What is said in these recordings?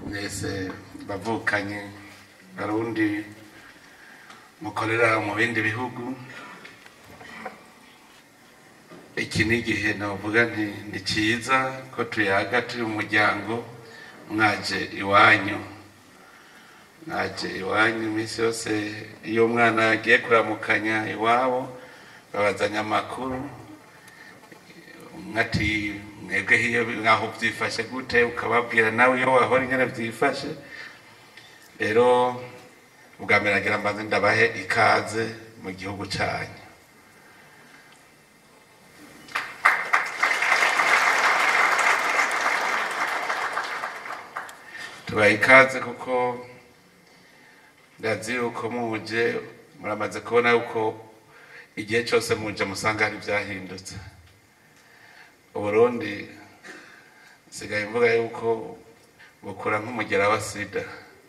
mwese bavukanye barundi mukorera mu bindi bihugu iki ni igihe navuga nti ni cyiza ko tuyaga turi mu muryango mwaje iwanyu mwaje iwanyu iminsi yose iyo umwana agiye kuramukanya iwabo babazanya amakuru nkati mwebwe hiyo nkaho byifashe gute ukababwira nawe iyo wahora ingene byifashe rero ubwa mbere nagira mbanze ndabahe ikaze mu gihugu cyanyu tubaha ikaze kuko ndazi yuko muje muramaze kubona yuko igihe cyose muje musanga hari ibyahindutse uburundi nsigaye mvuga yuko bukura nk'umugera wa sida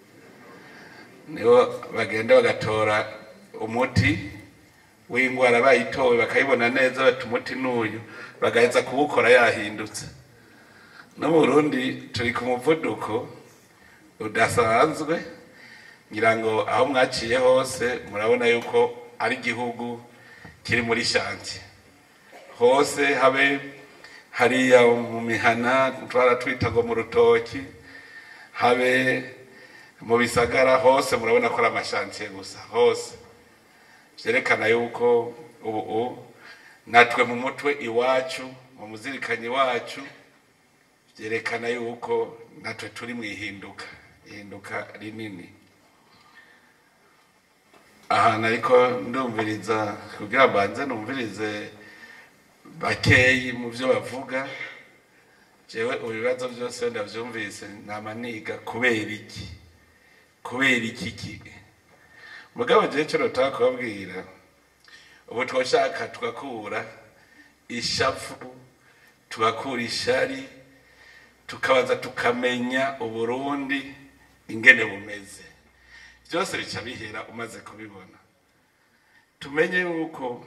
nibo bagenda bagatora umuti w'indwara bayitowe bakayibona neza bati umuti n'uyu bagaheza kuwukora yahindutse no mu burundi turi ku muvuduko udasanzwe ngira ngo aho mwaciye hose murabona yuko ari igihugu kiri muri shanti hose habe hariya mu mihana twara twita ngo mu rutoki habe mu bisagara hose murabona ko ari amashantiye gusa hose byerekana yuko ubu natwe mu mutwe iwacu mu muzirikanyi wacu byerekana yuko natwe turi mu ihinduka ihinduka rinini ahantu ariko ndumviriza kugira mbanze numvirize bakeyi mu byo bavuga jewe ibibazo byose ndabyumvise nama niga kubera iki kubera iki ki mugabo jewe cyo notaka kubabwira ubu twoshaka tugakura ishavu tugakura ishari tukabaza tukamenya uburundi ingene bumeze byose bica bihera umaze kubibona tumenye yuko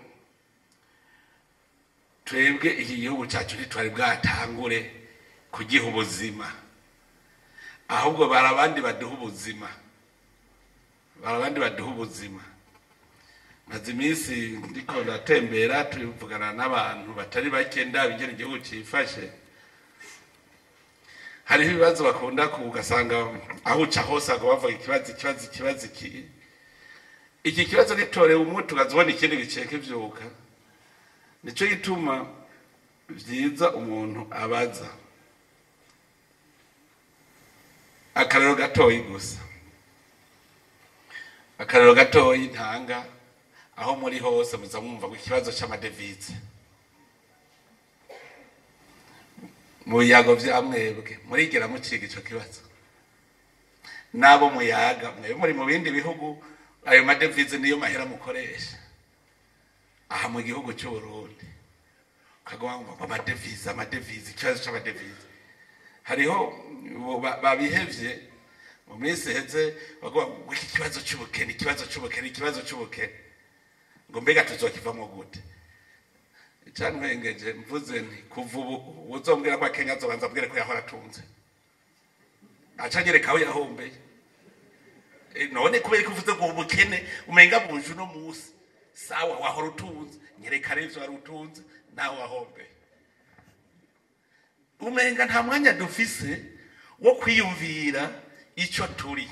twebwe iki gihugu cyacu ntitwari bwatangure kugiha ubuzima ahubwo bari abandi baduha ubuzima bari abandi baduha ubuzima maze iminsi ndiko ndatembera tuvugana n'abantu batari bake ndaba ingene igihugu cyifashe hariho ibibazo bakunda ugasanga aho uca hose ngo bavuga ikibazo ikibazo ikibazo iki iki kibazo gitorewe umuti ukaza ubona ikindi giceka ibyuka nicyo gituma byiza umuntu abaza akarero gatoyi gusa akarero gatoyi ntanga aho muri hose muza mwumva ngo ikibazo cy'amadevize mu biyago bya mwebwe murigera muciga icyo kibazo n'abo muyaga mwebwe muri mu bindi bihugu ayo madevize niyo mahera mukoresha aha mu gihugu cy'uburundi ukaguma ngo amadevize amadevize ikibazo cy'amadevize hariho babihevye mu minsi iheze bavuga ngo iki kibazo cy'ubukene ikibazo cy'ubukene ikibazo cy'ubukene ngo mbega tuzokivamo gute icantwengeje mvuze nti kuva ubu uzombwira ko kenya azobanza mbwire ko yahora atunze aca anyereka aho yahombeye none kubera ko uvuze ngo ubukene umenga buje uno munsi sawa wahora utunze nyereka rero wari utunze nawe wahombeye umenga nta mwanya dufise wo kwiyumvira icyo turi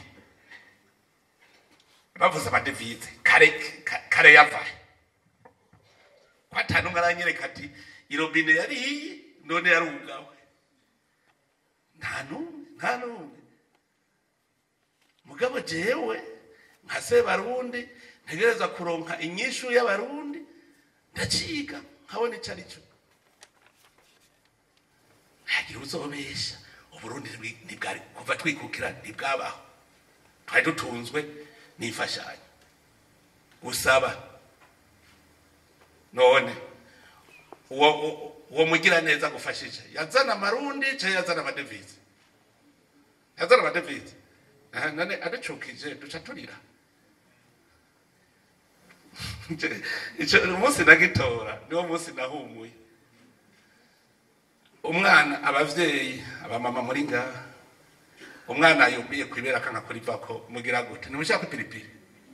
bavuze amadevize kare kare yavahe ko atanu umwe aranyereka ati irobine yari iyi none yarugawe nta n'umwe nta n'umwe mugabo jewe nka se barundi ntegereza kuronka inyishu y'abarundi ndaciga nkabona icyo ari cyo ntagira uzobesha uburundi ntibwari kuva twikukira ntibwabaho twari dutunzwe n'imfashanyo gusaba none uwo uwo mugira neza gufashije yazana amarundi cyangwa yazana amadevize yazana amadevize none aducukije duca turira umunsi nagitora niwo munsi nahumuye umwana abavyeyi abamama muri ngaha umwana yumiye kwibera akanga kurivako mugira gute ntimushaka ipiripiri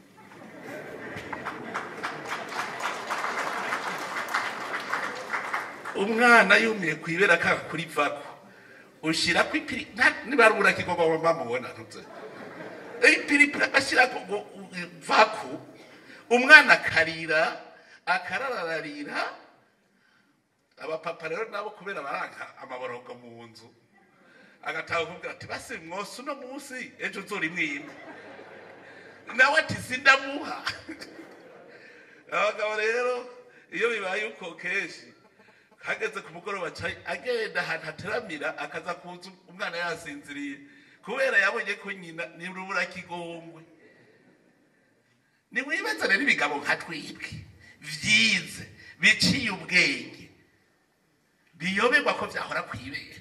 umwana yumiye kwibera akanga kurivako ushirako ipiri nta- nibarura kigomba bamubona ntuze ipiripiri agashyirako ngo vaku umwana akarira akarararira abapapa rero nabo kubera baranka amaborogo mu nzu agataha kuvuga ati basi mwose uno munsi ejo uzora imwima nawe ati sindamuha abagabo rero iyo bibaye uko kenshi hageze ku mugoroba ca agenda ahantu hateramira akaza kuza umwana yasinziriye kubera yabonye ko nyina ni rubura kigongwe nimwibaza rero ibigabo nka twibwe vyize biciye ubwenge biyoberwa ko vyahora kwibere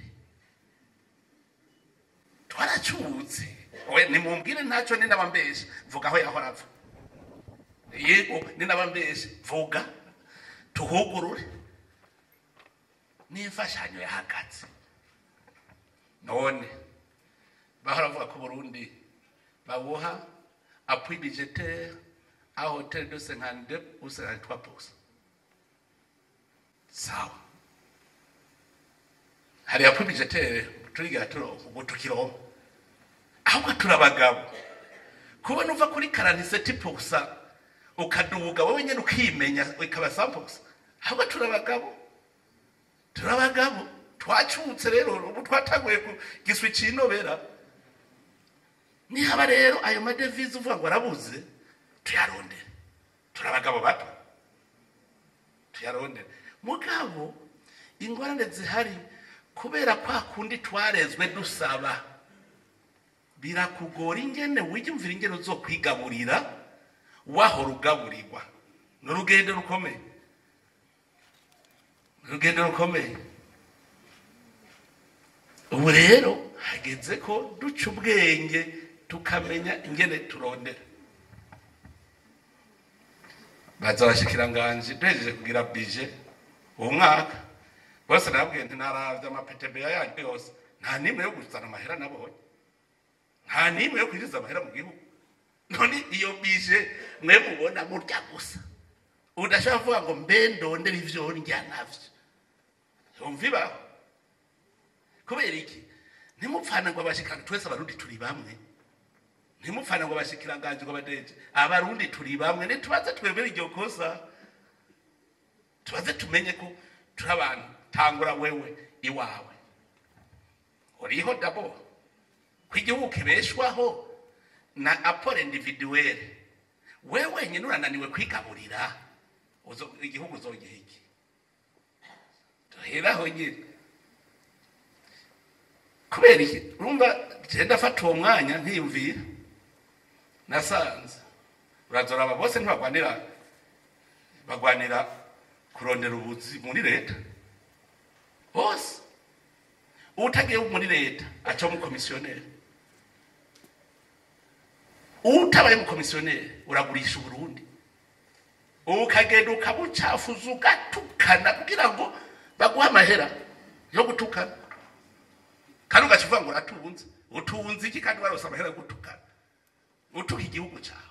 twaracutse we nimumbwire ntacyo ninabambeshe vuga aho yahora ava yego ninabambeshe vuga tuhugurure n'imfashanyo yahagaze none bahora bavuga ko burundi babuha appui budgetaire à hauteur de 52 ou 53 sawa hari appui budgetaire turigira turonka ubu tukironka ahubwo turi abagabo kubona uva kuri karaniseti pusa ukaduga wowe nyine ukimenya ikaba sampusa ahubwo turi abagabo turi abagabo twacutse rero ubu twataguye ku giswi cinobera nihaba rero ayo madevize uvuga ngo arabuze tuyarondere turi abagabo bato tuyarondere mugabo ingorane zihari kubera kwa kundi twarezwe dusaba birakugora ingene wiyumvira ingene uzokwigaburira wahora ugaburirwa ni urugendo rukomeye ni urugendo rukomeye ubu rero hageze ko duca ubwenge tukamenya ingene turondera baza abashikiranganji duhejeje kugira bije uwo mwaka bose nababwiye nti naravye amapetebeya yanyu yose nta nimwe yo kuzana amahera nabonye nta nimwe yo kwinjiza amahera mu gihugu none iyo bije mwe mubona murya gusa udashobora kuvuga ngo mbe ndondera ivyo ndya navyo yumva ibaho kubera iki ntimupfana ngo abashikiranga twese abarundi turi bamwe ntimupfana ngo abashikiranganje ngo abadeje abarundi turi bamwe ntitubaze twebere iryo kosa tubaze tumenye ko turi abantu tangura wewe iwawe uriho dabo ko igihugu kibeshwaho na aporo individuwere we wenyine urananiwe kwigaburira uzo- igihugu uzogiha iki duheraho nyine kubera iki urumva genda afata uwo mwanya nkiyumvira nasanze urazora aba bose ntibagwanira bagwanira kurondera ubuzi muri leta bose utagiye muri leta aca mu komisiyoneri utabaye umukomisiyoneri uragurisha uburundi ukagenda ukabucafuza ugatukana kugira ngo baguhe amahera yo gutukana kandi ugaca ngo uratunze utunze iki kandi warose amahera yo gutukana utuka igihugu cyawe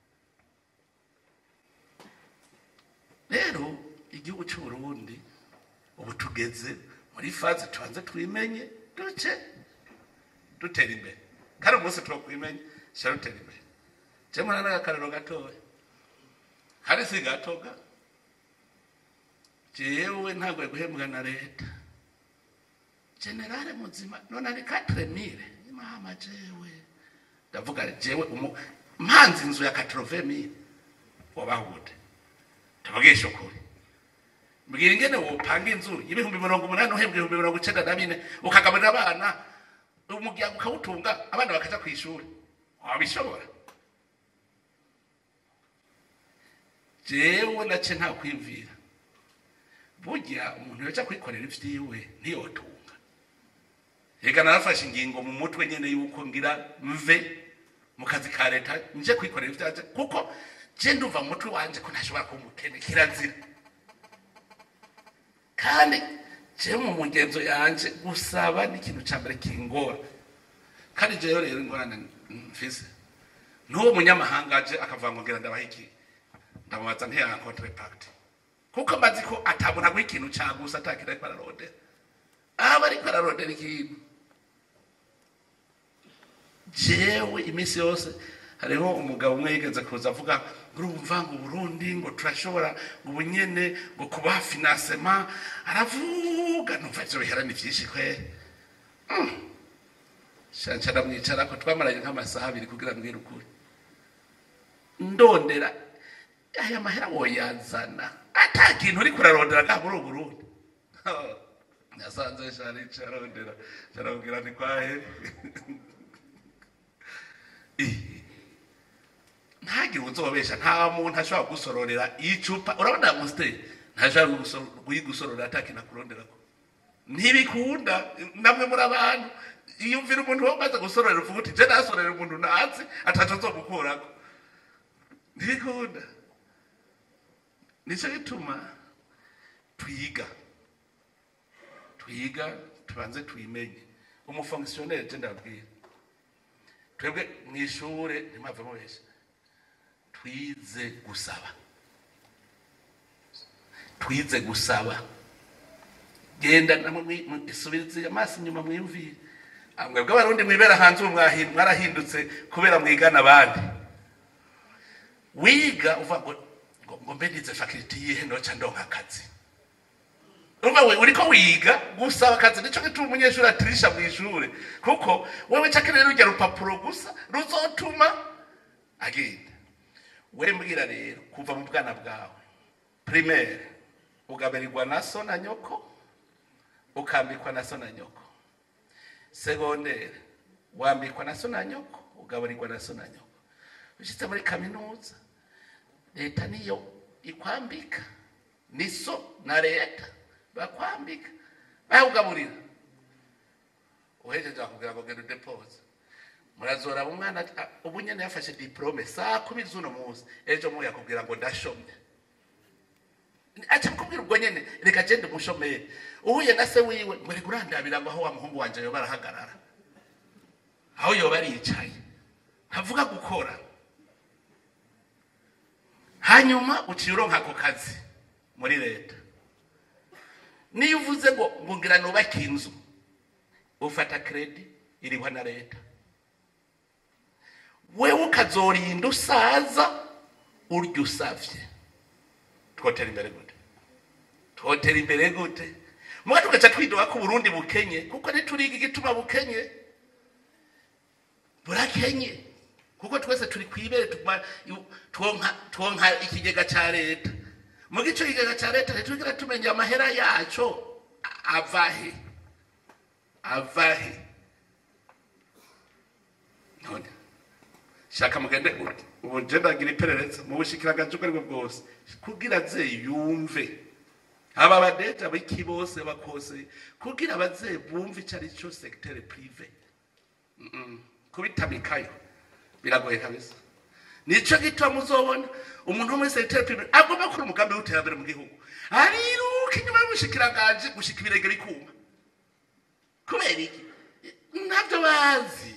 rero igihugu cy'uburundi ubu tugeze muri faze tubanze twimenye duce dutera imbere kandi umunsi turakwimenye sha rutera imbere jemwe n'agakariro gatoya hari si gatoga jewe ntabwo guhembwa na leta generale muzima none ari katremire mama jewe ndavuga jewe umu mpanze inzu ya katrovemire wabaho gute tuvugisha ukuri mbwira ingene wopanga inzu y'ibihumbi mirongo umunani uhembwa ibihumbi mirongo icenda na bine ukagaburira abana umuryango ukawutunga abana bakaja ku ishuri wabishobora jewe nace nta kwiyumvira burya umuntu yoca kwikorera ivyiwe ntiyotunga reka narafashe ingingo mu mutwe nyene yuko ngira mve mu kazi ka leta nje kwikorera ivyanje kuko je ndumva mu mutwe wanje ko ntashobora kuba umukene kirazira kandi je mu mugenzo yanje gusaba n'ikintu ca mbere kingora kandi jewe rero ingorane mfise n'uwo munyamahanga aje akavuga ngo ngira ndabaha iki ndamubaza ntiya contrepact kuko amazi ko atabona ko ikintu cagusa atakira ariko ararondera aba ariko ararondera ikintu jewe iminsi yose hariho umugabo umwe yigeze kuza avuga urumva ngo Burundi ngo turashobora ngo ubunyene ngo kubaha financement aravuga numva ivyo biherani vyinshi kweri shanshara mwicara ko twamaranye nk'amasaha abiri kugira mbwira ukuri ndondera aya mahera woyazana ata kintu uri kurarondera nka muri uburundi nasanze shari carondera carabwira ni kwahe ntagire uzobesha nta muntu ashobora gusororera icupa urabona musiteri ntashobora kuyigusororera atakintu akuronderako ntibikunda namwe muri abantu iyumvira umuntu wamaze gusororera uvuga uti je nasorera umuntu nazi ataco nzomukurako ntibikunda nico gituma twiga twiga tubanze twimenye umufonkisiyoneri je ndabwira twebwe mw'ishure ntimwave mubesha twize gusaba twize gusaba genda namwe isubirize amaso inyuma mwiyumvire mwebwe abarundi mwibera hanze ubu mwahi- mwarahindutse kubera mwigana abandi wiga uva ngo ngo ngo mbe nize fakulty yihe noca ndonka akazi urumva we uriko wiga gusaba akazi nico gituma umunyeshuri atirisha mu ishure kuko wewe cakenera rujya rupapuro gusa ruzotuma agenda we mbwira rero kuva mu bwana bwawe primaire ugaburirwa na so na nyoko ukambikwa na so na nyoko segondere wambikwa na so na nyoko ugaburirwa na so na nyoko ushitse muri kaminuza leta niyo ikwambika ni so na leta bakwambika bakugaburira uhejeje bakubwira ngo genda udepoze murazora umwana ati, "Ah, ubu nyene yafashe diplome saa kumi z'uno munsi ejo mu yakubwira ngo ndashomye aca kubwira ubwo nyene reka genda umushomeri uhuye na se wiwe ngo reka urandabira ngo aho wa muhungu wanje yoba arahagarara aho yoba aricaye ntavuga gukora hanyuma uciye uronka ako kazi muri leta niyo uvuze ngo ngo ngira nubake inzu ufata kredi irihwa na leta wewe ukazorinda usaza urya usavye twotera imbere gute twotera imbere gute muga tugaca twidoga ko uburundi bukenye kuko ntituriga igituma bukenye burakenye kuko twese turi kwibere tuguma yu- twonka twonka ikigega ca leta muga ico kigega ca leta ntitwigera tumenya amahera yaco a- avahe avahe none shaka mugende uti ubu je ndagira iperereza mu bushikiranganje ubwo aribwo bwose kugira aze yumve aba badeja biki bose bakose kugira abaze bumve icyo ari cyo secteur privé Mm-mm. kubitamikayo biragoye kabisa nico gituma muzobona umuntu wo muri secteur privé agomba gukora umugambi w'iterambere mu gihugu ariruka inyuma y'ubushikiranganje gushika ibirenge bikuma kubera iki ntabyo bazi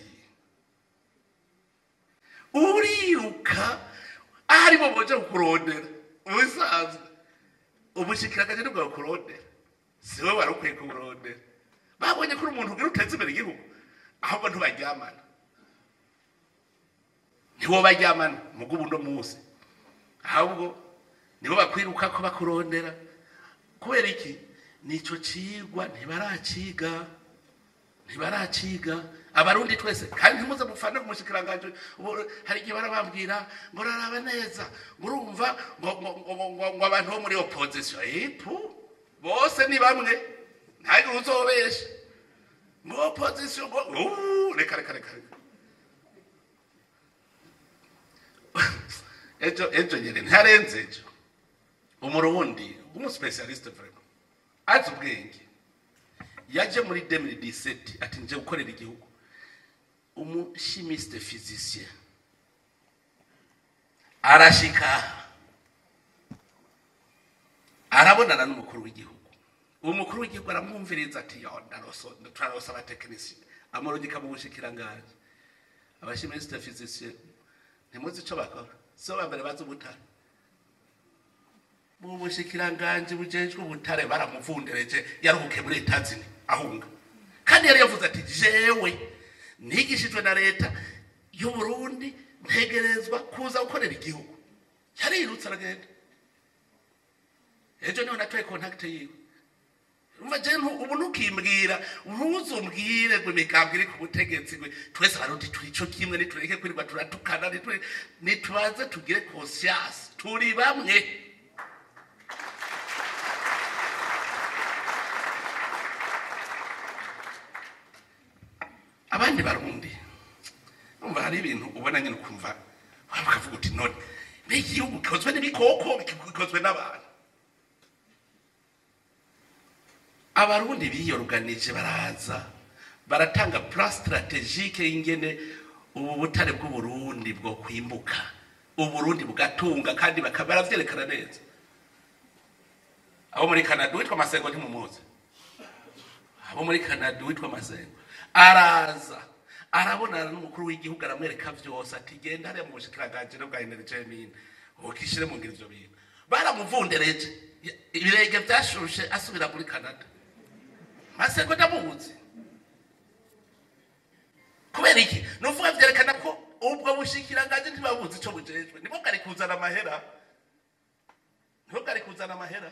uriruka ahari bo boje kukurondera ubisanzwe ubushikiranganje nibwo bukurondera si we wari ukwiye kuburondera babonye ko uri umuntu ugira uteza imbere igihugu ahubwo ntubaryamana nibo baryamana mugo ubundo munsi ahubwo nibo bakwiruka ko bakurondera kubera iki nico cigwa ntibaraciga ntibaraciga abarundi twese kandi ntimuze mufane ku mushikiranganje ubu hari igihe barabambwira ngo raraba neza ngo urumva ngo ngo- ngo- ngo- ngo abantu bo muri opposition ipu bose ni bamwe ntagire uzobesha ngo opposition ngo uh, reka reka reka reka. ejo ejo nyene ntarenze ejo umurundi w'umuspecialiste vraiment azi ubwenge yaje muri 2017 ati nje gukorera igihugu umushimiste physicien arashika arabonana n'umukuru w'igihugu uwo mukuru w'igihugu aramwumviriza ati yo ndaroso turarosa abatekinisiye amurungika mu bushikiranganji abashimisite fizisiye ntimuzi ico bakora so bambere bazi ubutare mu bushikiranganji bujejwe ubutare baramuvundereje yaruhuke muri etazini ahunga kandi yari yavuze ati jewe nigishijwe na leta y'uburundi ntegerezwa kuza gukorera igihugu yarirutse aragenda ejo niho natoye kontakite yiwe umva je ntu- ubu ntukimbwira ntuzumbwire ngo imigambwe iri ku butegetsi gwe twese barundi turi ico kimwe nitureke kwirirwa turatukana niture- nitubanze tugire conscience turi bamwe abandi barundi umva hari ibintu ubona nyine ukumva waba ukavuga uti none mbega igihugu gikozwe n'ibikoko gikozwe n'abantu abarundi biyoruganije baraza baratanga plan strategique y'ingene ubu butare bw'uburundi bwo kwimbuka uburundi bugatunga kandi bakaba baravyerekana neza abo muri canada witwa masengo ntimumuzi abo muri canada witwa masengo araza arabonana n'umukuru w'igihugu aramwereka vyose ati genda hariya mu bushikiranganji bwa energie mine ukishire mu ngiro ivyo bintu baramuvundereje ibirenge vyashushe asubira muri canada masengo ndamuzi kubera iki nuvuga vyerekana ko ubwo bushikiranganji ntibabuzi ico bujejwe nibwo bwari kuzana amahera nibwo bwari kuzana amahera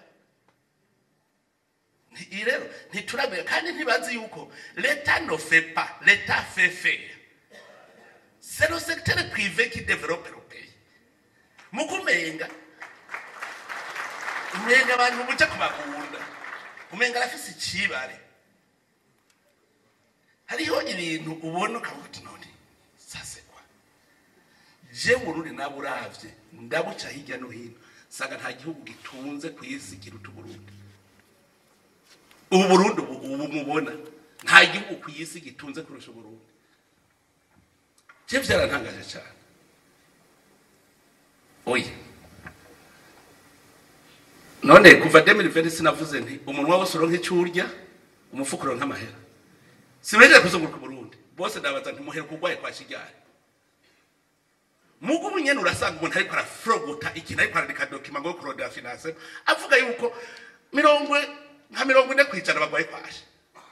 Nti- iyi rero ntituramenya kandi ntibazi yuko leta no fait pas leta fait faire c'est le secteur privé qui développe le pays mu kumenga umenga abantu muja kubakunda umenga arafise icibare hariho ibintu ubona ukavuga uti none sasekwa je burundi nawe uravye ndabuca hirya no hino sanga nta gihugu gitunze ku isi kiruta uburundi ubu burundi ubu ubu mubona nta gihugu ku isi gitunze kurusha uburundi je vyarantangaje cyane oya none kuva 2020 sinavuze nti umunwa wose uronka icyo urya umufuka uronka amahera sibejeje kuzunguruka uburundi bose ndabaza ntimuhere kurwaye kwa kigali mugu nyene urasanga umuntu ariko arafrogota ikintu ariko arandika dokima ngo kurondera finance avuga yuko mirongo nka mirongo ine kwijana bagwaye kwashe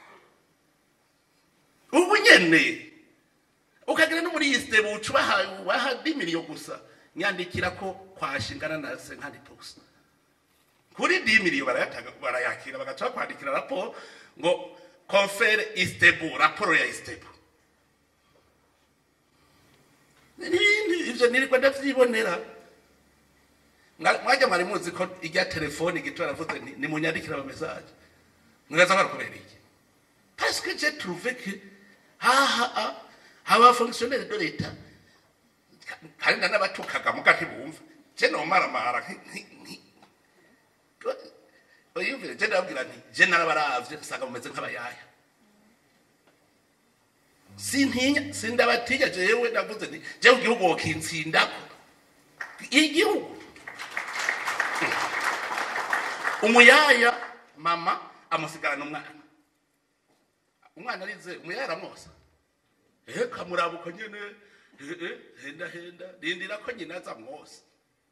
ubu nyene ukagira no muri iyi step uca ubaha ubaha dimiriyo gusa nyandikira ko kwashingana na senkani post kuri dimiriyo barayatanga barayakira bagaca bakwandikira raporo ngo confere istebu raporo ya istebu n'ibindi ivyo niriko ndavyibonera Mwa- mwajya mwari muzi ko ijya telefoni gito aravuze nti nimunyandikira ama message mwibaza ko arukubera iki parce que j'ai trouvé que haha haba fonctionnaire de l'état kandi n'abatukaga muga ntibumva je nomaramara nki- nki- nki- uyumvire je ndababwira nti je narabaravye usanga mumeze nk'abayaya sintinya sindabatinya jewe ndavuze nti jewe igihugu wokintsindako igihugu umuyaya mama amusigarana umwana umwana arize umuyaya aramwosa ehe kamurabuka nyene ehe henda henda rindira ko nyina aza mwosa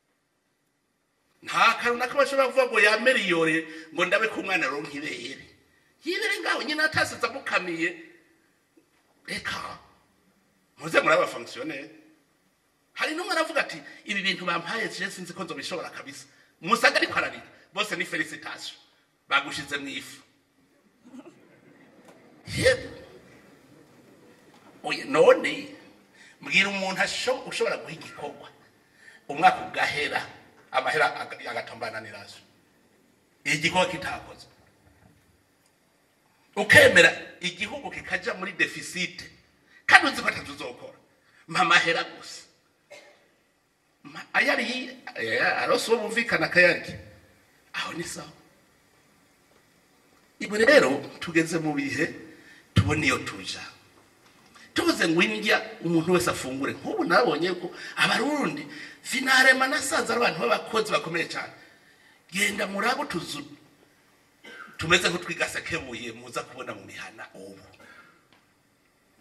nta kantu na kamwe ashobora kuvuga ngo yameriyore ngo ndabe ko umwana aronka ibere yibere ngaho nyina atasize amukamiye reka muze muri abafonkisiyoneri hari n'umwe aravuga ati ibi bintu bampaye je sinzi ko nzobishobora kabisa musaga ariko ararira bose ni felicitation bagushize mu ifu yego oya none mbwira umuntu asho- ushobora guha igikorwa umwaka ugahera amahera aga- agatombana n'iraso igikorwa kitakoze ukemera igihugu kikaja muri defisite kandi uzi ko atatuzokora mpa amahera gusa Ma- ayari arose uwo bumvikana akayarya aho ni sawa ibo rero tugeze mu bihe tubona iyo tuja tuvuze ngo indya umuntu wese afungure nk'ubu nabonye ko abarundi finarema nasanze ari abantu b'abakozi bakomeye cyane genda muri abo tuzu tumeze nk'utwigasekebuye muza kubona mu mihana ubu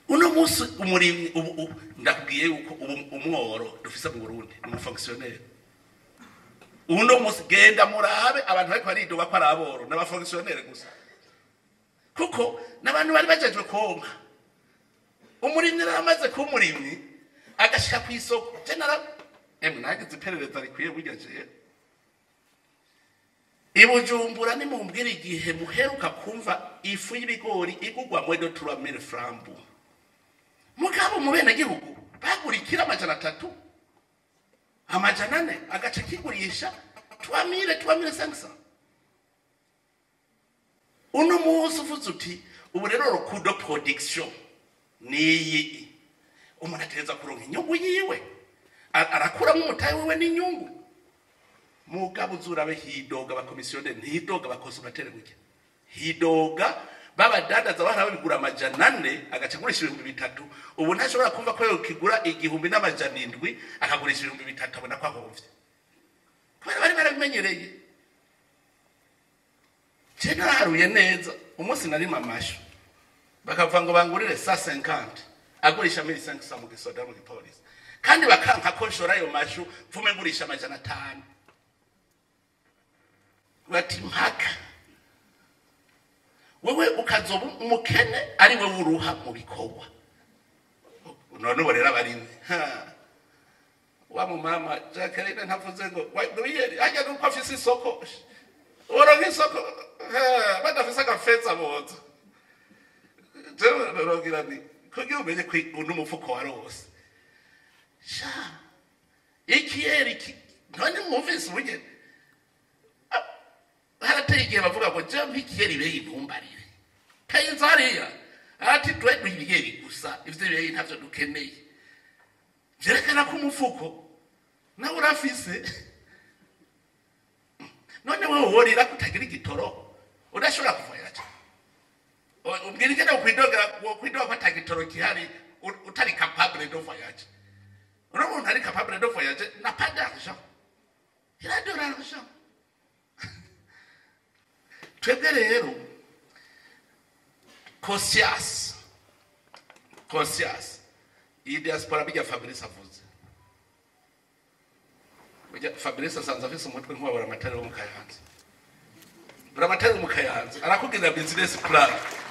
uno munsi umurimyi ubu ubu- ndakubwiye yuko ubu umworo dufise mu burundi ni umufonkisiyoneri uno munsi genda murabe abantu bariko baridoga ko ari aboro n'abafonkisiyoneri gusa kuko n'abantu bari bajejwe konka umurimyi rero amaze kuba umurimyi agashika ku isoko je nara emwe nagize iperereza rikwiye burya jewe ibujumbura nimumbwira igihe muheruka kumva ifu y'ibigori igugwa mwedo turamire frambu mugabo mu benegihugu bagurikira amajana atatu amajana ane agaca kigurisha tuamire tuamire sengisa uno munsi uvuze uti ubu rero rukudo production niyi umuntu ategereza kuronka inyungu yiwe A- arakuramo umutahe wiwe n'inyungu mugabo uzurabe hidoga abakomisiyoneri ntihidoga abakonsomateri gutya hidoga babadandaza bahora babigura amajana ane agaca agurisha ibihumbi bitatu ubu ntashobora kumva ko yokigura igihumbi n'amajana indwi akagurisha ibihumbi bitatu abona ko ahomvye kubera bari barabimenyereye je naraharuye neza umunsi narima amashu bakavuga ngo bangurire sa 50 agurisha mili 500 mu gisoda mu gipolisi kandi bakanka ko nshora ayo mashu mvume ngurisha amajana atanu bati mpaka wewe ukazoba umukene ari we uruha mu bikorwa none ubu rero abarinzi ha. wa mumama jacqueline ntavuze ngo wiyeri ajya nuko afise isoko uronka isoko ha, badafise agafeza boza jewe narogira ni kugira umenye ko uno umufuko warose sha ikiyeri ki none mwumvise ubugeni harateye igihe bavuga ngo je nk'ikiyeri beyi ntumbarire kayinza hariya ati twe duhibiyeri gusa ivyo beyi ntavyo dukeneye vyerekana ko umufuko nawe urafise none wewe worira kutagira igitoro udashobora kuvoyera cyane umbwira ingene wokwidogera wokwidoga ko ata gitoro gihari u- utari capable de voyage uno muntu ari capable de voyage n'a pas d'argent il a de l'argent twebwe rero conscience conscience iyi diaspora bijya fabrice avuze Burya fabrice asanze afise umutwe nk'uwabura amatara wo mu kayanza bura amatara wo mu kayanza arakubwira business plan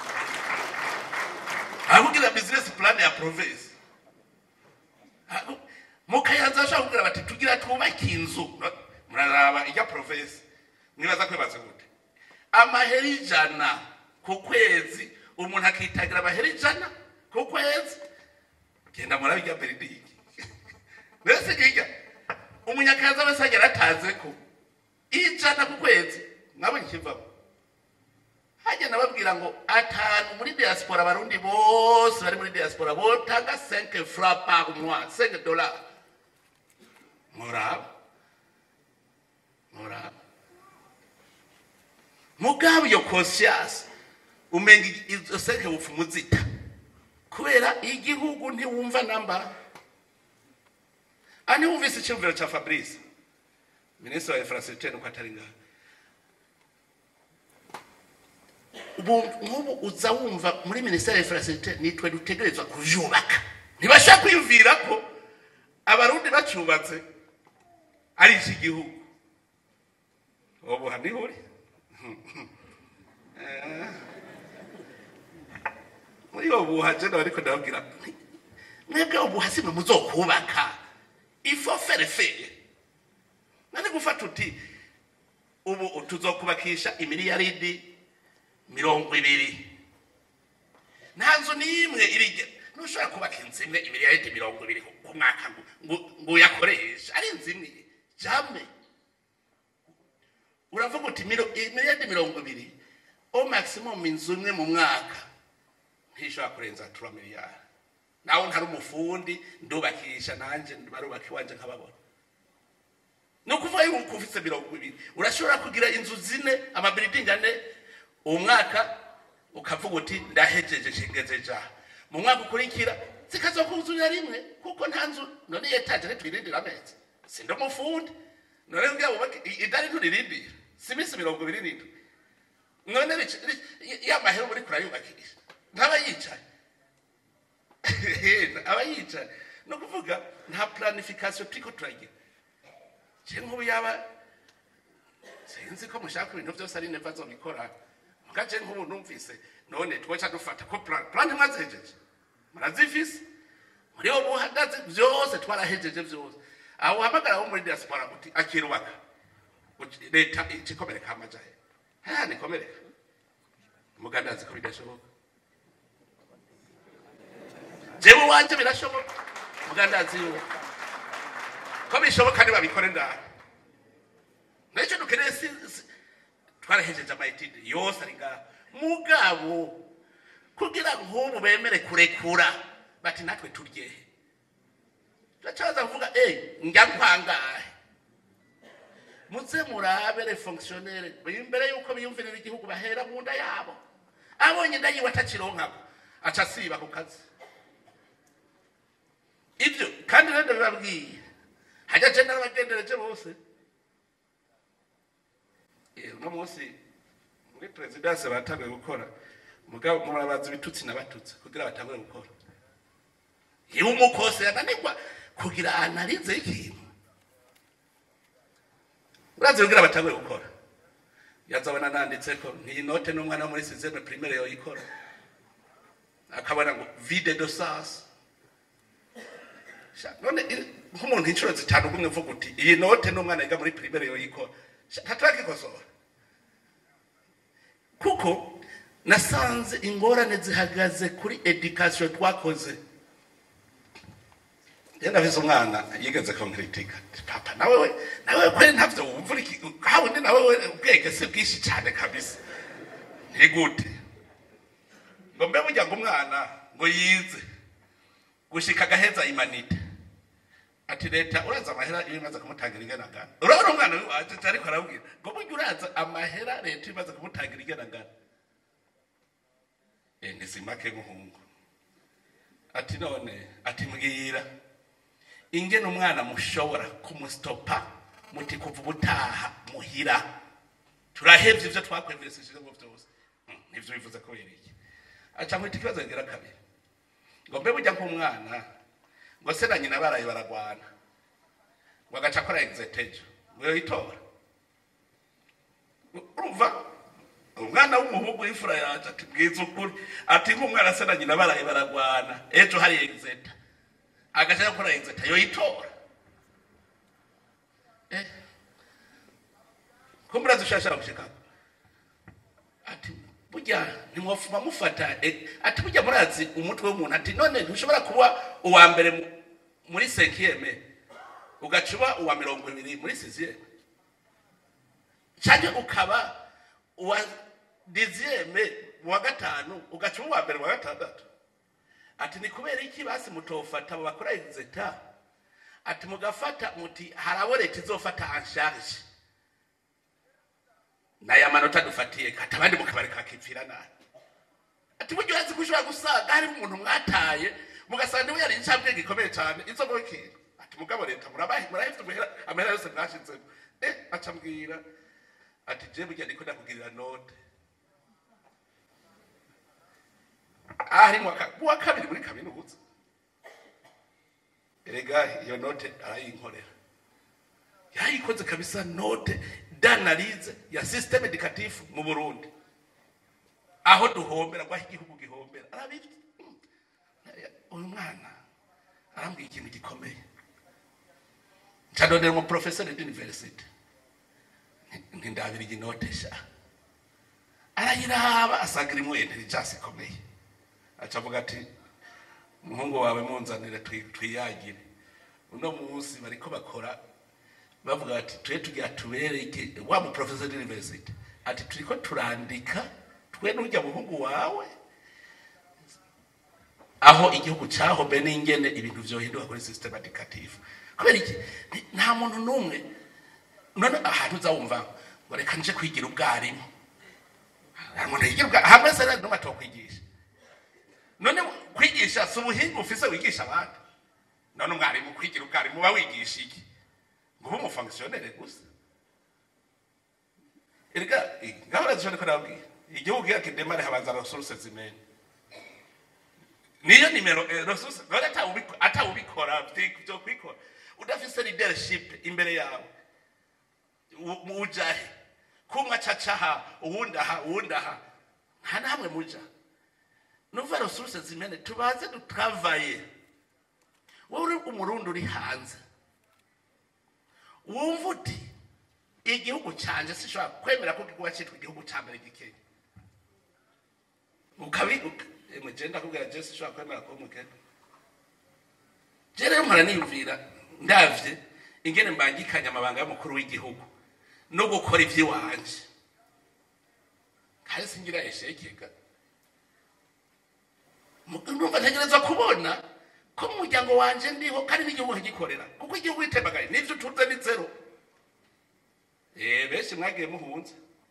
arakubwira business plan ya province Aku- mu kayanza bashobora kubwira bati tugira twubake inzu muraraba ijya province mwibaza kwibaza gute amahera ijana ku kwezi umuntu akitagira amahera ijana ku kwezi genda murabe ijya beridigi mbese kijya umunyakazi wese agera ataze ko ijana ku kwezi mwabonye ikivamo hajya nababwira ngo atanu muri diaspora abarundi bose bari muri diaspora botanga 5 francs par mois 5 dollars muraba muraba mugabo iyo conscience umenga izo seke bupfumu zita kubera igihugu ntiwumva namba ani wumvise icyumviro cya fabrice minisitiri wa infrastructure nuko atari ngaha ubu nk'ubu uza wumva muri minisiteri ya infrastructure nitwe dutegerezwa kuvyubaka ntibashaka kwiyumvira ko abarundi bacyubatse ari iki gihugu ubu haniho uri muri uwo buha jena bariko ndababwira nti, mwebwe ubuha simwe muzokubaka ifo ferefere nani gufata uti ubu tuzokubakisha imiliyaridi mirongo ibiri nta nzu n'imwe irige ntushobora kubaka inzu imwe imiliyaridi mirongo ibiri ku ku mwaka ngo- ngo ngo uyakoreshe ari inzu imwe jame uravuga uti miro- imiliyaridi mirongo ibiri o maximum inzu imwe mu mwaka ntishobora kurenza tura miliyari nawe ntari umufundi ndubakisha nanjye barubaka iwanje nkababona ni ukuvuga yuko ufite mirongo ibiri urashobora kugira inzu zine amabiridingi ane uwo mwaka ukavuga uti ndahejeje shingeze jaha mu mwaka ukurikira zikazokuzurira rimwe kuko nta nzu none yetaje ntitwirindira amezi sindi umufundi none kugira wubake i- idari nturirindira si iminsi mirongo ibiri n'indwi none ric- ric- ya mahera uba uriko urayubakisha ntaba yicaye aba yicaye ni ukuvuga nta planification turiko turagira je nk'ubu yaba sinzi ko mushaka ibintu byose ari neva azobikora mugace nk'ubu numvise none twoca dufata ko plan plan mwazihejeje murazifise muri ubu buhagaze byose twarahejeje byose aho uhamagara wo muri diaspora uti akirubaka Uti, leta ikikomereka amajahe ha nikomereka muganda azi ko bidashoboka jewe wanje birashoboka muganda azi yuko ko bishoboka ntibabikore ndani nicyo dukeneye si si- twarahejeje amayetide yose ari ngaho mugabo kugira nk'ubu bemere kurekura bati natwe turyehe turacaza kuvuga eh njya nkwangahe muze murabe le fonctionnaire imbere yuko biyumvirira igihugu bahera mu nda yabo abonye inda yiwe atakironkako aca asiba ku kazi ibyo kandi rero ndabibabwiye hajya je n'abagendereje bose Eh, uno munsi muri perezidanse batanguye gukora mugabo murabaza ibitutsi n'abatutsi kugira batangure gukora iyo umukose yananirwa kugira analize y'ikintu urazi kugira batangure gukora yazabona nanditse ko n'iyi note n'umwana wo muri sizeme primaire yoyikora akabona ngo vide de sens Sha, none i- nk'umuntu inshuro zitanu gumwe uvuga uti iyi note n'umwana yiga muri primaire yoyikora ntatrakikosora kuko nasanze ingorane zihagaze kuri education twakoze yenda vise umwana yigeze konkritika papa nawe we nawe kweli ntavyo wumva iki hawundi nawe we ubwenge si bwinshi cyane kabisa ni gute ngo mbe burya ngo umwana ngo yize gushika agaheza imanite ati leta uraza amahera iyo imaze kumutangira ingenagana urabona umwana wacu ariko arabwira ngo burya uraza amahera leta iyo imaze kumutangira ingenagana eh nizimake nk'umuhungu ati none ati mbwira ingene umwana mushobora kumustopa muti kuva ubutaha muhira turahevye ivyo twakwemvesesheje ngo vyose Hmm, nivyo bivuze kubera iki aca mwita ikibazo kigira kabiri ngo mbe burya nk'umwana ngo se na nyina baraye baragwana ngo agaca akora exetejo ngo yoyitora urumva umwana w'umuhungu w'imfura yaje ati bwiza ukuri ati nk'umwana se na nyina baraye baragwana ejo hari exeta agaca gukora exeta yoyitora eh ko murazi ushashara gushikako ati burya ntimwofuma mufata eh, ati burya murazi umutwe w'umuntu ati none ntushobora kuba uwa mbere mu- muri sekiyeme ugaca uba uwa mirongo ibiri muri siziyeme cyangwa ukaba uwa diziyeme mu wa gatanu ugaca uba uwa mbere mu wa gatandatu ati ni kubera iki basi mutofata abo bakora exeta ati mugafata muti hari abo leta izofata ansharge naya manota dufatiye kati abandi mukabareka kakipfira nabi ati buryo urazi ko ushobora gusanga harimo umuntu mwataye mugasanga niwe yari incambwe gikomeye cyane izo mubikira ati mugabo leta murabahi murahifite amahera amahera yose mwashizemo eh aca mbwira ati je burya ndiko ndakugirira note ahari mu wa- mu wa kabiri muri kaminuza erega iyo note arayinkorera yayikoze kabisa note d'analyse ya systeme educatif mu Burundi aho duhombera aho igihugu gihombera arabifite Mm. uyu mwana arambwiye ikintu gikomeye ncadondera umu professeur d'université ntindabira iyi note sha arayiraba asanga irimo intelligence ikomeye aca avuga ati umuhungu wawe munzanire twi- twiyagire uno munsi bariko bakora bavuga bati twe tugira tubereke wa mu professor d'university ati turiko turandika twe n'urya muhungu wawe aho igihugu cahombe n'ingene ibintu vyohinduka kuri system educative kubera iki Ni- nta muntu n'umwe none ahantu uzawumva ngo reka nje kwigira ubwarimu nta muntu yigira ubwarimu hamwe se rero n'umwe atokwigisha none kwigisha si ubuhinga ufise wigisha abandi none umwarimu kwigira ubwarimu uba wigisha iki ngo ube umufonkisiyonere gusa erega ngaho urazishobora ko nababwira igihugu iyo kidemare habanza resources zimene niyo nimero eh, resource none atawubiko- atawubikora vyi- vyo kwikora udafise leadership imbere yawe u- ujahe kumwe acacaha uwundi aha uwundi aha nta namwe muja nuva resource zimene tubaze dutavaye wowe uri umurundi uri hanze wumva uti igihugu canje sishobora kwemera ko kikuba citwa igihugu ca mbere gikenya ukabibuka emwe je ndakubwira je sishobora kwemera ko mukenya je rero mpora niyumvira ndavye ingene mbangikanya amabanga y'umukuru w'igihugu no gukora ivy'iwanje kandi singira eshekeka numva ntegereza kubona ko mu muryango wanje ndiho kandi n'igihugu nkagikorera kuko igihugu itembagaye n'ivyo utunze ni zero Eh, benshi mwagiye muhunze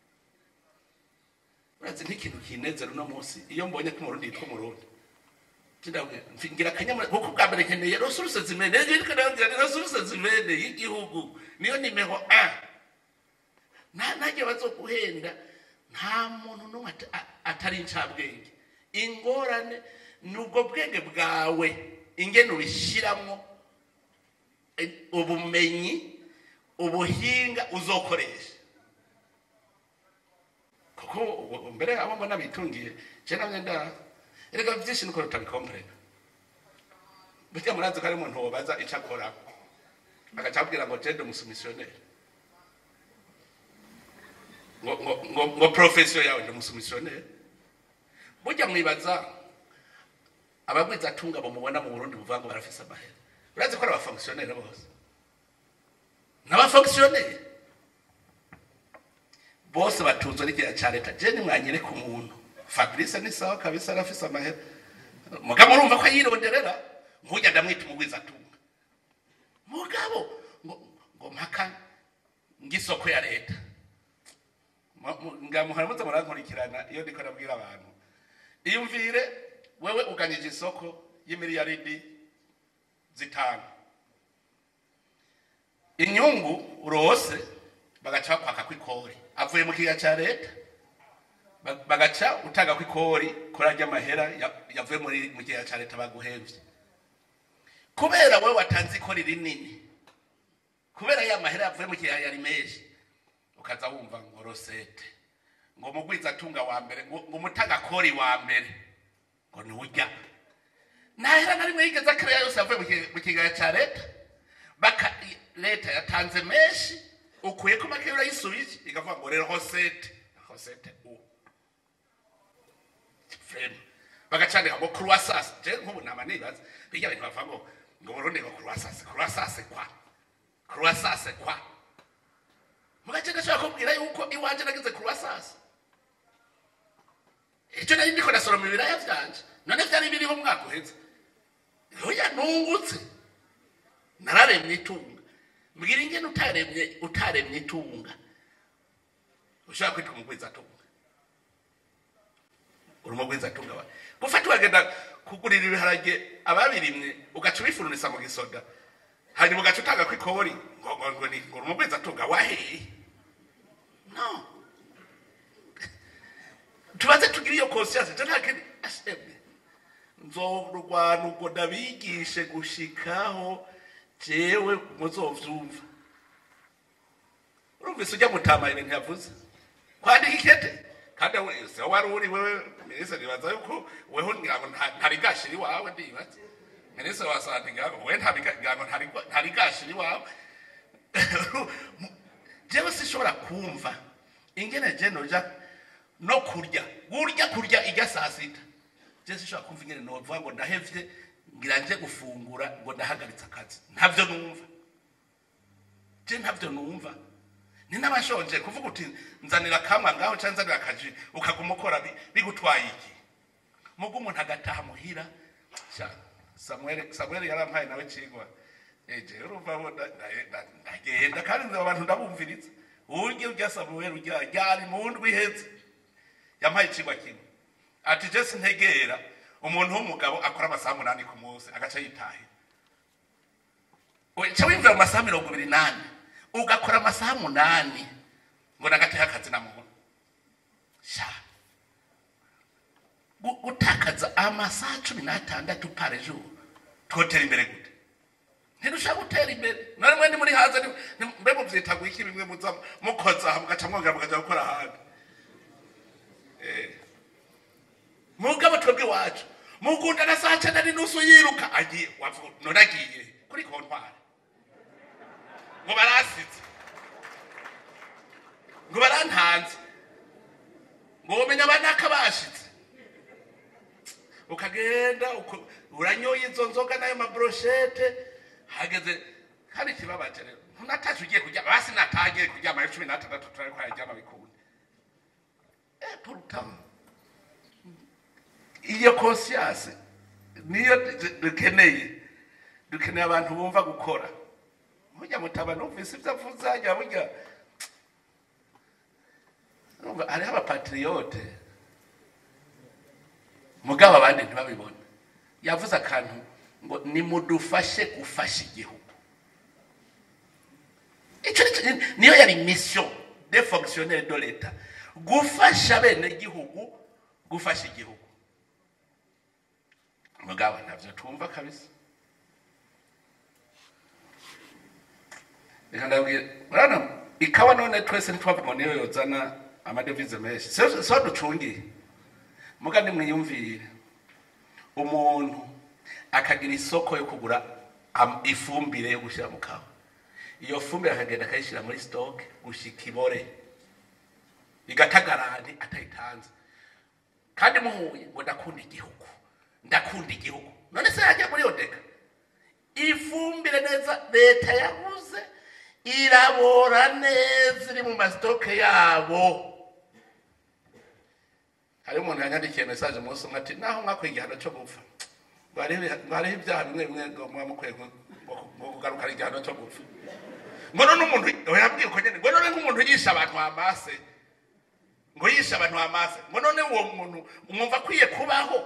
urazi nk'ikintu kinezera uno munsi iyo mbonye ko umurundi yitwa umurundi Ndabwira, mfi- ngira akanyamuneza kuko bwa mbere nkeneye resuruse zimene resuruse zimene y'igihugu niyo nimero a nta ntajye bazoguhenda nta muntu n'umwe ata- a- atari incabwenge ingorane ni ubwo bwenge bwawe ingene ubishyiramo eh, ubumenyi ubuhinga uzokoresha kuko ubu- mbere abo mbona bitungiye je namwe nda erega byinshi niko tutabikomprena burya murazi ko ari umuntu wobaza ico akora agaca abwira ngo jende umusumisiyoneri ngo ngo ngo ngo profession yawe ndi umusumisiyoneri burya mwibaza abagwiza atunga bamubona mu Burundi buvuga ngo barafise amahera urazi ko ari abafonctionnaire bose n'abafonctionnaire bose batunzwe n'igihe cya leta je nimwanyereka umuntu fabrice ni sawa kabisa arafise amahera mugabo urumva ko yironderera nkujya ndamwita umugwiza atunga mugabo ngo ngo mpaka ngisoko ya leta Mu- mu- ngamuhora muze murankurikirana iyo ndiko nabwira abantu iyumvire wewe uganyije isoko y'imiliyaridi zitanu inyungu urose bagaca bakwaka kw'ikori avuye mu kiga cya leta ba- bagaca utanga kw'ikori kuri arya mahera ya- yavuye muri mu kiga cya leta baguhevye kubera wewe watanze ikori rinini kubera ya mahera yavuye mu kiga yari menshi ukaza wumva ngo rosete ngo mugwiza atunga wa mbere ngo ngo umutagakori wa mbere ngo ni urya ntahera na rimwe yigeze akariya yose yavuye mu ki- mu kigaya cya leta baka i- leta yatanze menshi ukuye ko make urayisubije ikavuga ngo rero hosete hosete u frame bagacandika ngo croissance je nk'ubu nama nibaza bijya bintu bavuga ngo ngo burundi ngo croissance croissance kwa croissance kwa mugace gashobora kubwira yuko iwanje nagize croissance icyo nari ndiko ndasoroma ibiraya vyanje none vyari biriho umwaka uheze hoya nungutse nararemye itunga mbwira ingene utaremye utaremye itunga ushobora kwitwa umugwiza atunga uri umugwiza atunga wa gufata ukagenda kugurira ibiharage ababirimye ugaca ubifurunisa mu gisoda hanyuma ugaca utanga kw'ikori ngo ngo ngo ni ngo uri umugwiza atunga waheye no tubaze tugire iyo conscience je nta kindi ashemwe nzorwana ubwo ndabigishe gushikaho jewe muzovyumva urumvise ujya mutama ibintu yavuze kwandika ikete kandi we- se wari uri wewe minisitiri nibaza yuko weho ngira ngo nta- ntarigashira iwawe ndibaza minisitiri wa sante ngira ngo we ntariga- ngira ngo ntariga- ntarigashira iwawe jewe sinshobora kumva ingene je noja no kurya gurya kurya ijya saa sita je sinshobora kumva ingene novuga ngo ndahevye ngira nje gufungura ngo ndahagaritse akazi ntavyo numva je ntavyo numva ni n'abashonje kuvuga uti nzanira kamwe ngaho cyangwa nzanira akaji ukaguma ukora bi- bigutwaye iki mugo umuntu agataha muhira sha samuel samuel yarampaye nawe cigwa eje urumva bo nda- nda- nda- ndagenda kandi nzi abantu ndabumviriza urya urya samuel urya ryari mu ndwi iheze yampaye icigwa kimwe ati je sintegera umuntu w'umugabo akora amasaha umunani ku munsi agaca yitahira uca wimvira mu masaha mirongo ibiri n'ane ugakora amasaha munani ngo nagateho akazi na muntu sha gu- gutakaza amasaha cumi n'atandatu pare jour twotera imbere gute ntidushaka gutera imbere none mwe ni muri hanze ni- ni- mbe muvyita gwiki bimwe muza mukoza aha mugaca mwongera mukaja gukora ahandi Eh. mugabo twebwe iwacu mugunda na saa cenda n'inusu yiruka agiye wavuga none agiye kuri kontwari ngo barasize ngo barantanze ngo womenya abanaka bashitse ukagenda uko- uranyoye izo nzoga n'ayo mabroshete hageze kandi ikibabaje rero ntunatashe ugiye kuryama basi natagiye kuryama ayo cumi n'atandatu turariko araryama bikunde Eh, pourtant iyo conscience niyo du- dukeneye dukeneye abantu bumva gukora burya mutaba numvise ibyo avuze hajya burya Urumva, hariho abapatriyote mugabo abandi ntibabibona yavuze akantu ngo nimudufashe gufasha igihugu icyo ni cyo- niyo yari mission de fonctionnaire de l'etat gufasha bene igihugu gufasha igihugu mugabo ntabyo twumva kabisa reka ndabwira urabona ikawa none twese ntitwavuga ngo niyo yozana amadevize menshi so so ducungiye muga nimwiyumvire umuntu akagira isoko yo kugura am- ifumbire yo gushyira mu kawa iyo fumbire akagenda akayishyira muri stock gushika ibore igatagarane atayitanze kandi muhuye ngo ndakunda igihugu ndakunda igihugu none se yajya muri odeka ifumbire neza leta yabuze irabora neza iri mu masitoke yabo hari umuntu yanyandikiye mesaje umunsi umwe ati naho mwakuye igihano cyo gupfa ngo hariho ngo hariho ibyaha bimwe bimwe ngo muba mukwiye gu- ngo- ngo kugarukana igihano cyo gupfa ngo none umuntu yabwiye uko nyine ngo none nk'umuntu yishe abantu amase ngo yishe abantu amase ngo none uwo muntu umwumva akwiye kubaho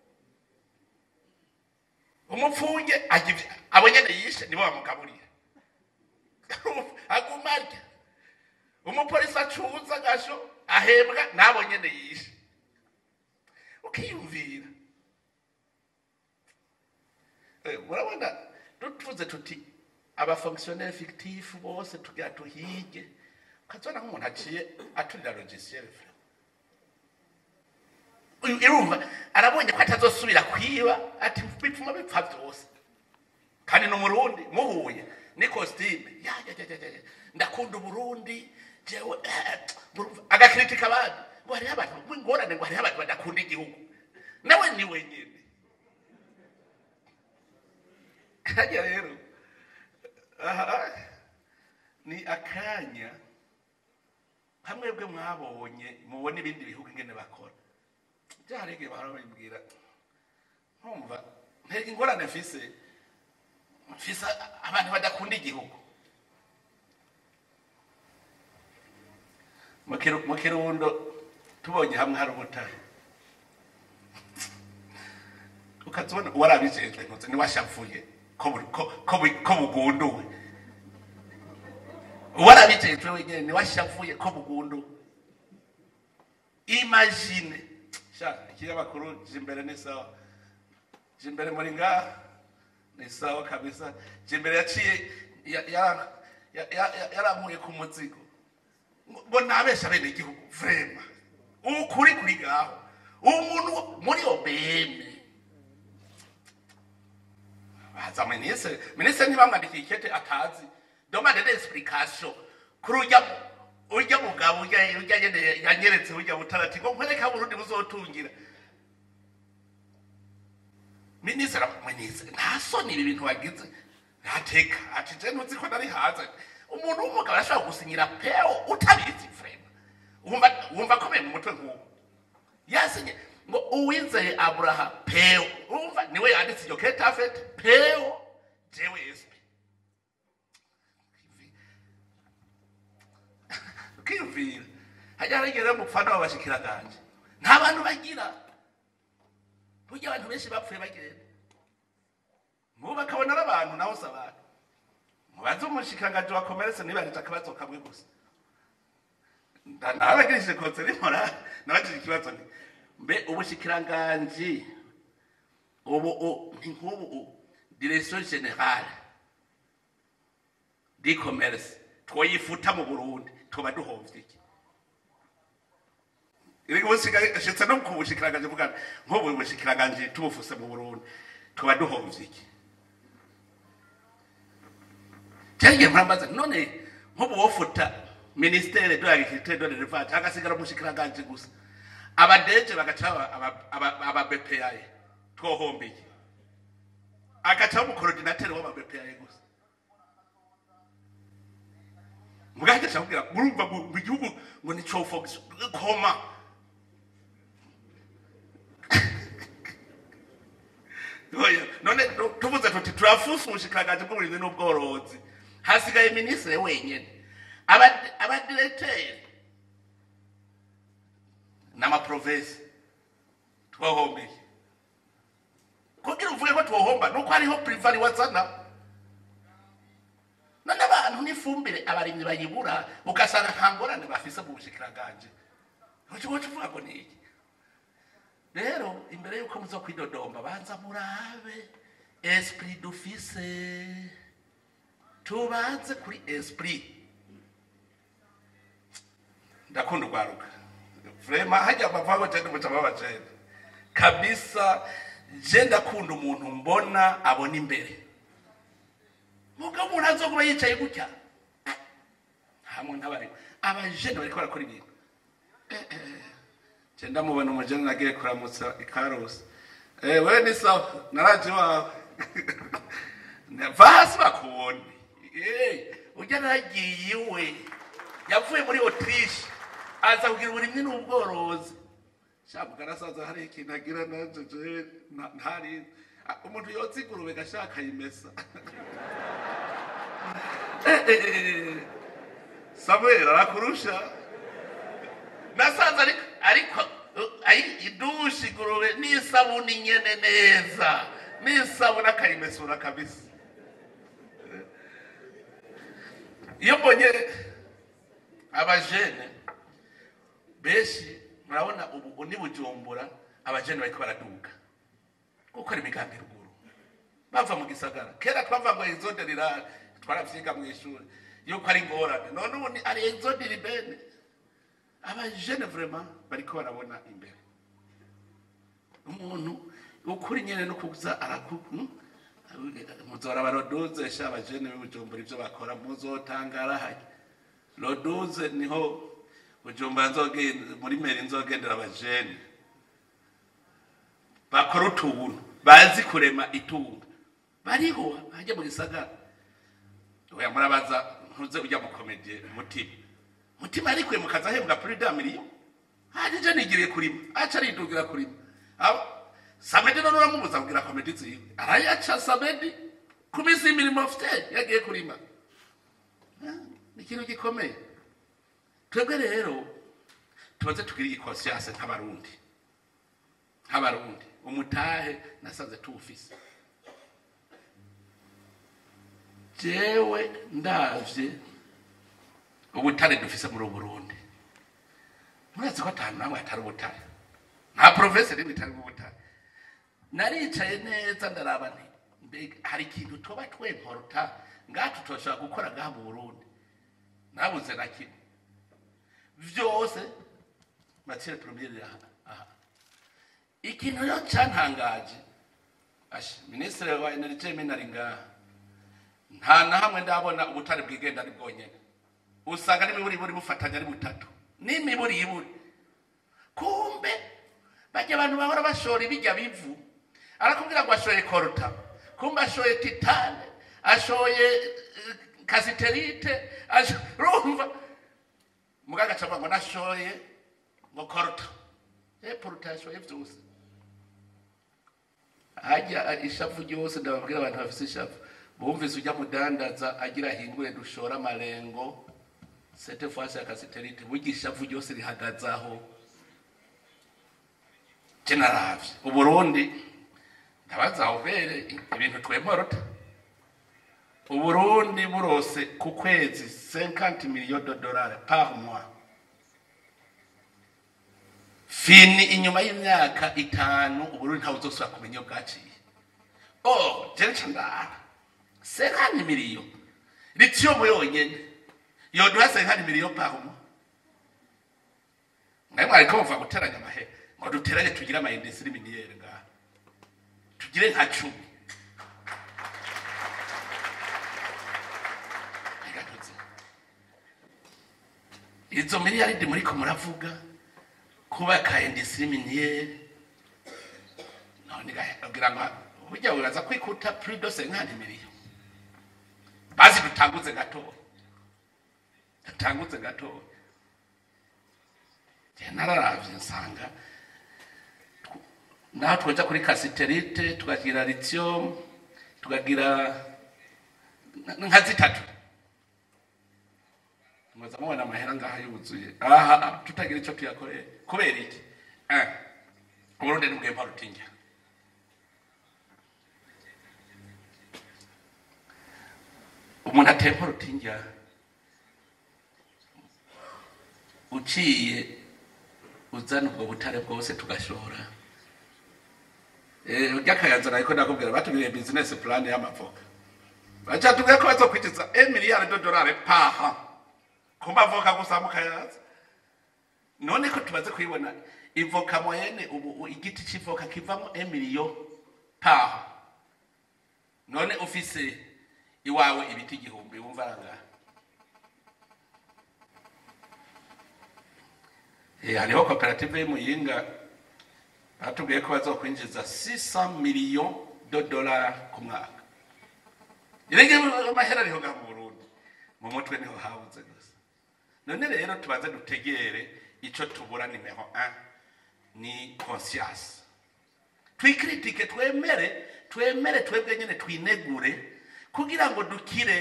umupfunge ajya ibyo- abo nyine yishe nibo bamugaburiye aguma arya umupolisi acuza agasho ahembwa n'abo nyine yishe ukiyumvira Eh, murabona tuvuze tuti abafonctionnaire fictif bose tugira tuhige ukazibona nk'umuntu aciye aturira logiciel uyu irumva arabonye ko atazosubira kwiba ati bipfuma bipfa byose kandi ni umurundi muhuye ni kositime ya ya ya ya ya ndakunda uburundi jewe eh, murumva, agakritika abandi ngo hariho abantu w'ingorane ngo hariho abantu badakunda igihugu nawe ni wenyine kajya rero aha ni akanya hamwe bwe mwabonye mubona ibindi bihugu ingene bakora byarege bahora babibwira nkumva ntega ingorane mfise mfise abantu badakunda igihugu Mu Kiru- mu kirundo tubonye hamwe hari ubutare ukazibona warabijejwe ntuze niwashavuye ko buri- ko- ko bu- ko bugunduwe warabijejwe wenyine niwashavuye ko bugunduwe imagine sha ikinyamakuru jimbere ni sawa jimbere muri ngaha ni sawa kabisa jimbere yaciye ya- ya- ya- ya- ya- yarankuye ku muzigo ngo ngo nabesha bene igihugu vrema ukuri kuri ngaho umuntu muri obeme baza minisitiri minisitiri ntibamwandikiye ikete atazi demande d'explication kuri urya urya mugabo urya urya nyene yanyeretse urya butarati ngo nkwereka burundi buzotungira minisitiri minisitiri nta soni ibi bintu wagize ntateka ati je ntuzi ko nari hanze umuntu w'umugabo arashobora gusinyira peo utabizi vrema wumva wumva akomeye mu mutwe nk'uwo yasinye ngo uwizeye aburaha peo umva niwe yanditse iryo kete afete peo jewe esp ukiyumvira hajya harigera mupfana w'abashikiranganje nta bantu bagira burya abantu benshi bapfuye bagenda mubu bakabona ari abantu naho si abantu mubaze umushikiranganje wa komerese nibarije akabazo kamwe gusa nabagirishije konseri mora nabagirije ikibazo nti mbe ubushikiranganji ubu u- ni nk'ubu u- direction generale di commerce twoyifuta mu burundi tuba duhovye iki iri bushitse no ku bushikiranganje bugana nk'ubu bushikiranganje tubufuse mu burundi tuba duhovye iki cyagiye murambaza none nk'ubu wofuta ministere de l'agriculture de l'élevage hagasigara umushikiranganje gusa abadeje bagaca aba- aba- aba- aba BPA twohombeye agaca umukorodinateri w'aba BPA gusa mugahita cyamubwira murumva mu mu gihugu ngo ni cofox koma Oya, none tu- tuvuze tuti turafusa ubushikiranganje bw'uburinzi n'ubworozi hasigaye minisitiri wenyine Aba- abadiregiteri n'amaprovensi twahombeye kugira uvuge ko twohomba nuko hariho purivari wazana none abantu n'ifumbire abarimyi bayibura ugasanga nta ngorane bafise mu bushikiranganje ukigo kivuga ngo ni iki rero imbere y'uko muza kwidodomba banza murabe esprit dufise tubanze kuri esprit ndakunda urwaruka vrema hajya bavaho cyane muca babajene kabisa je ndakunda umuntu mbona abona imbere mugabo umuntu azokuba yicaye gutya hamwe n'abari abajene bariko barakora ibintu je ndamubona umujene nagiye kuramutsa ikarusi eh wewe ni sawa naraje iwawe va hasi bakubone Eh, ujya naragiye iwe yavuye muri autriche aza kugira uburimyi n'ubworozi shabuga arasaza hari ikintu agira nanje je nta- ntari Ah, umuntu yotsa ingurube gashaka yimesa Eh, eh, eh, samuel arakurusha nasanze ariko ariko uh, ayi idushi ingurube n'isabuni nyene neza n'isabuni akayimesura kabisa iyo mbonye abajene benshi murabona ubu ni bujumbura abajene bariko baraduga gukora imigambi ruguru bava mu gisagara kera twava ngo izode rirare twaravyiga mu ishuri yuko ari ingorane none ubu ni ari izode ribene abajene vraiment bariko barabona imbere umuntu ukuri nyene no kuza araku hmm? muzora baroduze sha abajene b'ubujumbura ivyo bakora muzotangara hajya roduze niho bujumbura nzogenda muri meri nzogendera abajene bakora utuntu bazi kurema itunga bariho hajya mu gisagara oya murabaza ntuze ujya mu komediye mutima mutima arikuye mu kazi ahembwa kuri da miliyo hajije nigiriye kurima aca aridugira kurima Aba- samedi none uramubuza kugira komedi ziwe arayaca samedi ku minsi y'imirimo afite yagiye kurima Ah, ni ikintu gikomeye twebwe rero tubaze tugire igikonscience nk'abarundi nk'abarundi umutahe nasanze tuwufise jewe ndavye ubutare dufise muri ubu burundi murazi ko atanu namwe hatari ubutare nta provinsi rimwe itari ubutare naricaye neza ndaraba nti mbega hari ikintu tuba twemporuta ngaha tutoshobora gukora ngaha mu burundi nabuze na kimwe vyose matiere premiere aha aha ikintu rero cyantangaje asha minisitiri wa energie minari ngaha nta na hamwe ndabona ubutare bwigenda ari bwonyene usanga n'imiburiburi bufatanya ari butatu n'imiburiburi kumbe bajya abantu bahora bashora ibijya bivu arakubwira ngo ashoye koruta kumbe ashoye titane ashoye eh, kasiterite asho- urumva mugaga acavuga ngo nashoye ngo koruta e poruta yashoye vyose hajya ishavu ryose ndababwira abantu bafise ishavu bumvise ujya mudandaza agira ahingure dushora amarengo sete fasi ya kasiterite burya ishavu ryose rihagaze aho je naravye uburundi ndabaza ubere ibintu twemorota uburundi burose ku kwezi 50 millions de dollars par mois fini inyuma y'imyaka itanu uburundi ntawe uzosubira kumenya iyo bwaciye oh jewe nca ndaha senkani miliyo lithium yonyene yoduha senkani miliyo pahumo naye mwariko muva guteranya amahera ngo duteranye tugire amayindisiri miniyeri ngaha tugire nka cumi Reka tuze. izo miliyaridi muriko muravuga kubaka indisiri miniyeri none gagira ngo burya wibaza kwikuta prido senkani miliyo basi dutanguze gatoya dutanguze gatoya Je nararavye nsanga tw- naho twoja kuri kasiterite tukagira lithium tukagira n- nka zitatu mwaza mubona amahera ngaha yuzuye aha tutagira ico tuyakoreye kubera iki Eh, uburundi nibwempa rutinja umuntu atempa rutinja uciye uzana ubwo butare bwose tugashora Eh, urya kayanza nariko ndakubwira batubwiriye business plan y'amavoka bacatubwiye ko bazokwinjiza emiliyari dodolari paha ku mavoka gusa mu kayanza none ko tumaze kuyibona ivoka moyene ubu u- igiti c'ivoka kivamo emiliyo paha none ufise iwawe ibiti igihumbi wumva angahe Eh, hariho koperative y'umuyinga batubwiye ko bazokwinjiza 600 million de dollars ku mwaka irenge amahera ariho ngaha mu burundi mu mutwe niho habuze gusa none rero tubanze dutegere ico tubura nimero 1 ni conscience twikritike twemere twemere twebwe nyene twinegure kugira ngo dukire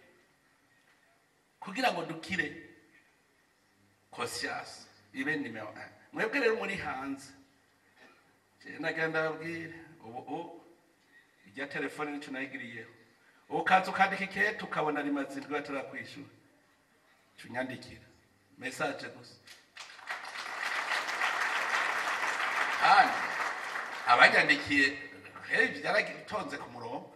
kugira ngo dukire conscience ibe nimero 1 mwebwe rero muri hanze Je nagenda babwire ubu ubu irya telefone nico nayigiriyeho ukaza ukandika ikete ukabona rimaze indwi batarakwishura cunyandikira message gusa kandi abanyandikiye hey, byaratonze ku murongo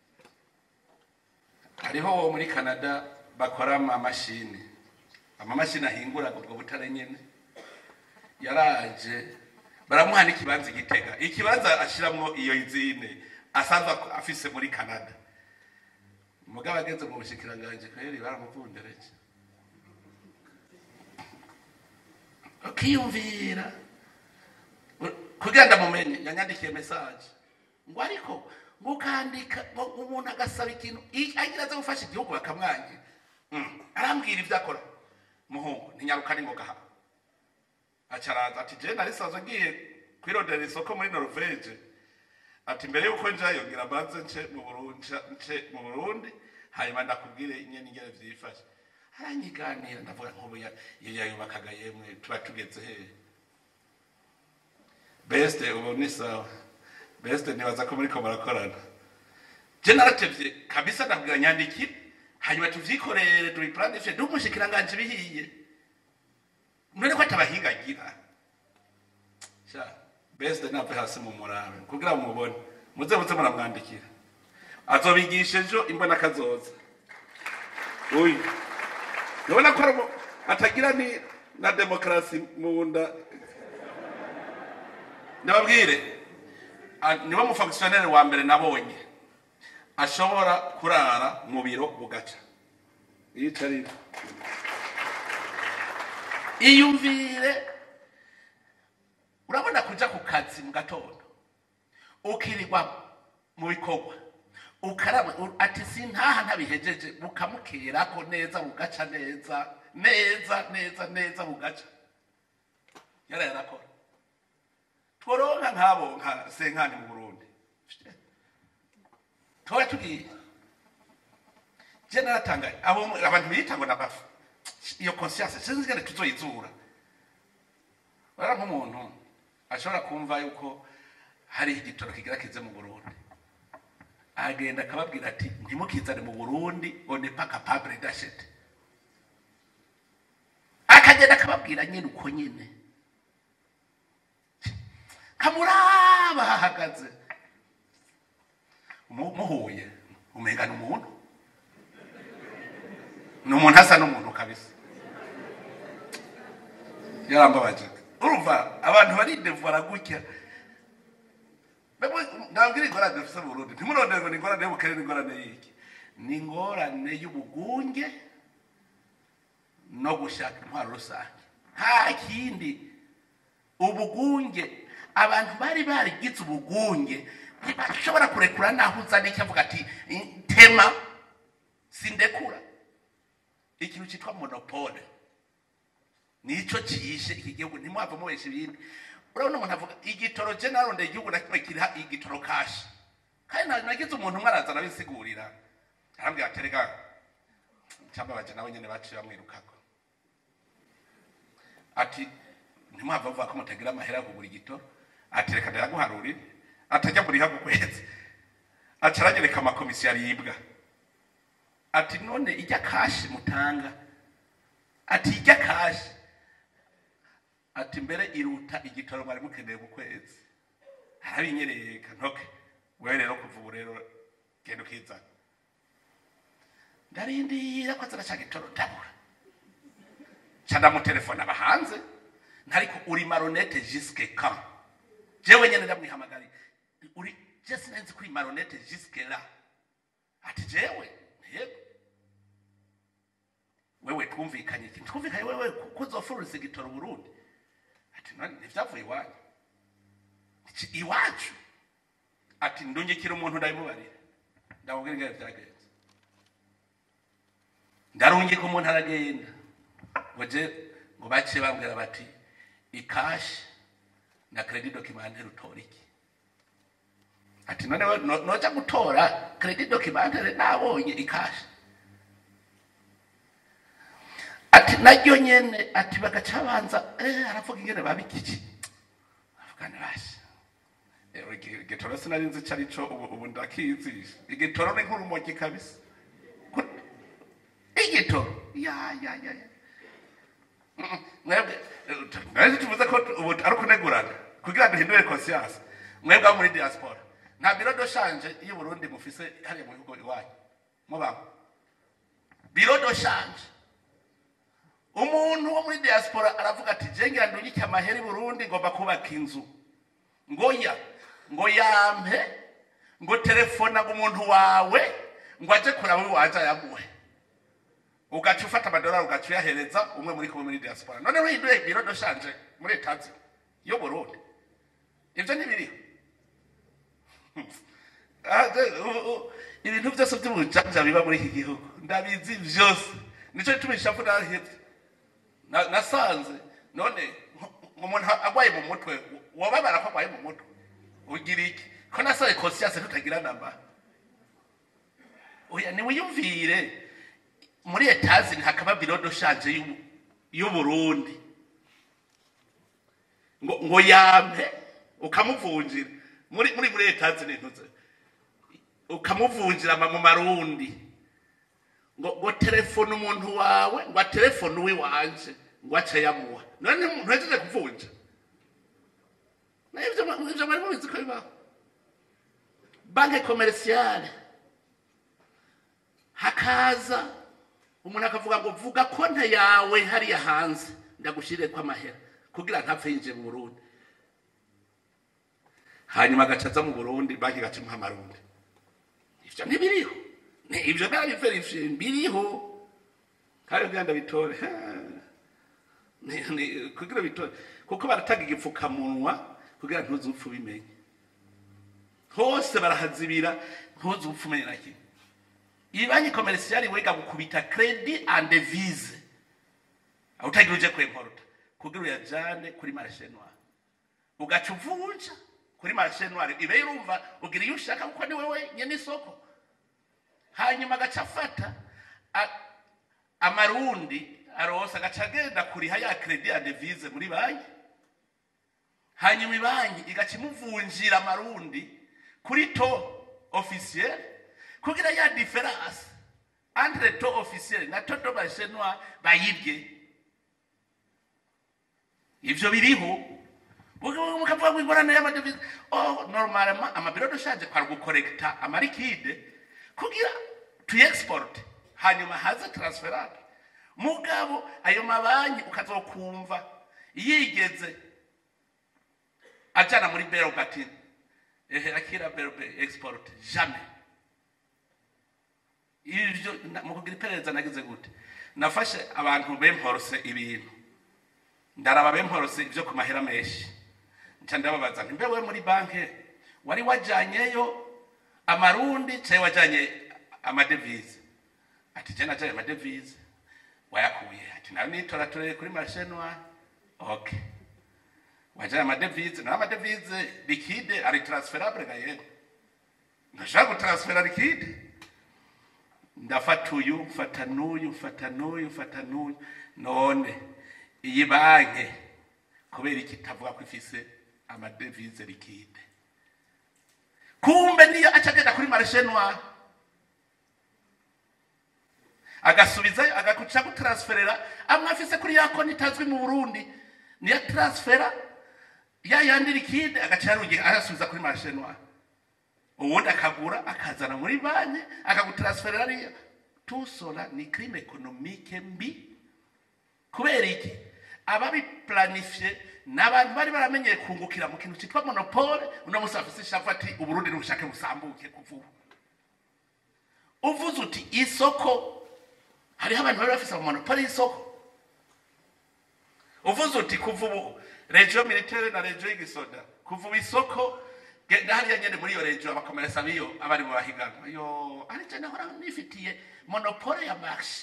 hariho wo muri canada bakora amamashini amamashini ahingura ubwo butare nyene yaraje baramuha n'ikibanza igitega ikibanza ashiramwo iyo izine asanzwe ak- afise muri canada mugabo ageze mu bushikiranganje kweri baramuvundereje ukiyumvira kugira ndamumenye yanyandikiye message ngo ariko ngo ukandika ngo umuntu agasaba ikintu i- agira aze gufasha igihugu bakamwangira Mm, arambwira ibyo akora muhungu ntinyaruka ni ngo gaha acaraza ati je nari sazo ngiye kwirondera isoko muri Norvege ati mbere yuko njayo ngira mbanze nce mu Burundi nce mu Burundi hanyuma ndakubwire ingene ingene vyifashe aranyiganira ndavuga nk'ubu ya- iyo yayubakaga yemwe tuba tugeze hehe beste ubu ni sawa beste nibaza ko muriko murakorana je naratevye kabisa ndabwira nyandikire hanyuma tuvyikorere tubiplanifye ndumushikiranganje bihiye none ko atabahinga agira sha beste nave hasi mu murabe kugira mumubone muze muze muramwandikira azobigisha ejo imbona kazoza uyu nubona ko arimo- atagira ni na demokarasi mu nda ndababwire a- niwe mufonkisiyoneri wa mbere nabonye ashobora kurara mu biro bugaca yicarira iyumvire urabona kuja ku kazi mu gatondo ukirirwa mu bikorwa ukaraba u- ati sintaha ntabihejeje bukamukerako neza bugaca neza neza neza neza bugaca yara yarakora tworonka nk'abo nka senkani mu burundi tuba tugiye je naratangaye abo mu- abantu biyita ngo nabafu iyo conscience sinzi ingene tuzoyizura bara nk'umuntu ashobora kumva yuko hari igitoro kigira kize mu burundi agenda akababwira ati ntimukizane mu burundi on n'est pas capable d'acheter akagenda akababwira nyine uko nyine kamuraba hahagaze Mu- muhuye umenga ni umuntu ni umuntu asa n'umuntu kabisa yarambabaje urumva abantu baridevura gutya ndabwira ingorane dufise mu burundi ntimurondere ngo ni ingorane y'ubukene n'ingorane y'iki ni ingorane y'ubugunge no gushaka intwaro rusange nta kindi ubugunge abantu bari barigize ubugunge ntibashobora kurekura naho uzana icyo avuga ati tema sindekura ikintu cyitwa monopole nico ciyishe iki gihugu ntimwava mubesha ibindi urabona umuntu avuga igitoro je narondeye igihugu na kimwe kiriha igitoro kashi kandi na- nagize umuntu umwe araza arabisigurira arambwira ati rega cambabaje nawe nyene baciye bamwirukako ati ntimwava muvuga ko mutagira amahera yo kugura igitoro ati reka ndaraguharurire atajya buriha ku kwezi aca aragereka amakomisiyo aribwa ati none ijya kashi mutanga ati ijya kashi ati mbere iruta igitoro mwari mukeneye ku kwezi harabinyereka ntoke wewe rero kuva ubu rero genda ukizana ndarindira ko azana ca gitoro ndabura ca ndamutelefona aba hanze ntariko uri maronete jiske quand jewe nyene ndamwihamagari uri je sinenzi kuri maronete jiske la ati jewe yego wewe twumvikanye iki twumvikanye wewe kuzofururiza igitoro burundi ati none ntivyavuye iwanyu Iki iwacu ati ndungikira umuntu ndabimubarira ndamubwira ingene vyagenze ndarungika umuntu aragenda ngo je ngo baciye bambwira bati ikashi na credit documentaire utora iki ati none we no- noja gutora credit documentaire nabonye ikashi ati naryo nyene ati bagaca banza eh aravuga ingene babikiki avuga ni basi Eh, igi- igitoro sinari nzi ico arico ubu ubu ndakizisha igitoro ni nk'urumogi kabisa Ku- igitoro ya ya ya ya Mm, mwebwe eh, mwese tuvuze ko tu- ubu ari ukunegurana kugira duhindure conscience mwebwe abo muri diaspora nta biro do shanje iyo Burundi mufise hariya mu bihugu iwanyu mubaho biro do shanje umuntu wo muri diaspora aravuga ati jengira ndungike amahera i burundi ngomba kubaka inzu ngo ya ngo yampe ngo telefona ngo umuntu wawe ngo aje kuraba iwaje ayamuhe ugaca ufata amadolari ugaca uyahereza umwe muri kumwe muri diaspora none wihinduye biro do shanje muri etazi yo burundi ibyo ntibiriho Ah, de- u- u- ibintu byose by'ubujanja biba muri iki gihugu ndabizi byose nicyo gituma ishavu narahetse Na- nasanze none nk- umuntu agwaye mu mutwe wababara ko agwaye mu mutwe ugira iki ko nasaye conscience tutagira namba oya niwiyumvire muri etazi hakaba biro do shanje y'u- y'uburundi ngo ngo yampe ukamuvunjira muri muri muri etazi nintuze ukamuvunjira ama- mu marundi ngo ngo telefone umuntu wawe ngo telefone uwiwanje ngo ace yamuha none ntuhejeje kuvunja nivyo ivyo bari mubizi ko bibaho banke komerisiyale hakaza umuntu akavuga ngo vuga konte yawe hariya hanze ndagushirireko amahera kugira ntapfe yinjiye mu burundi hanyuma agaca aza mu burundi banki igaca imuha amarundi ivyo ntibiriho ni ivyo nabiverifiye biriho kandi kugira ngo bitore Ni- ni- kugira bitore kuko baratanga igipfukamunwa kugira ntuze upfa ubimenye hose barahazibira ntuze upfa umenye na kimwe iyi banki komerisiyali wiga gukubita kredi ande vize utagira uje kwemporuta kugira uyajane kuri marishe noire ugaca uvunja kuri marishe noire ibe irumva ugira iyo ushaka kuko ni wewe nyene isoko hanyuma agaca afata a- amarundi arosa agaca agenda kuriha ya kredi ande vize muri banki hanyuma ibanki igaca imuvunjira amarundi kuri to officiel kugira ya diferanse entre to officiel na to do bashenwa bayibye ivyo biriho mukavuga ngo ingorane y'amadevize oh normalement amabiro dushaje kwari gukorekta amarikide kugira tuyexporte hanyuma haze transferable mugabo ayo mabanki ukazokumva yigeze ajana muri bero ati ehe akira bero export jamais ivyo na- mu kugira iperereza nagize gute nafashe abantu bemporose ibintu ndaraba bemporose ivyo ku mahera menshi nca ndababaza nti mbewe muri banki wari wajanyeyo amarundi cyangwa wajanye amadevize ati je najanye amadevize wayakuye ati nawe nitora turere kuri marché noir okay wajanye amadevize nawe amadevize liquide ari transferable ga yego ndashaka gutransfera liquide ndafata uyu mfata n'uyu mfata n'uyu mfata n'uyu none iyi banki kubera iki itavuga ko ifise amadevize liquide kumbe niyo aca agenda kuri marishe noir agasubizayo agakuca gutransferera amwe afise kuri ya konti itazwi mu burundi niyo transfera ya yandi liquide agaca yarungiye arasubiza kuri marishe noir ubundi akagura akazana muri banki akagutransferera ariya tusola ni crime economique mbi kubera iki ababiplanifye ni abantu bari baramenyeye kungukira mu kintu cyitwa monopole uno munsi bafise ishavu ati uburundi n'ubushake busambuke kuva ubu uvuze uti isoko hariho abantu bari bafise monopole y'isoko uvuze uti kuva ubu regio militaire na regio y'igisoda kuva ubu isoko genda hariya nyene muri iyo regio abakomeresa biyo abari mu bahiganwa yo ari je nahora nifitiye monopole ya marché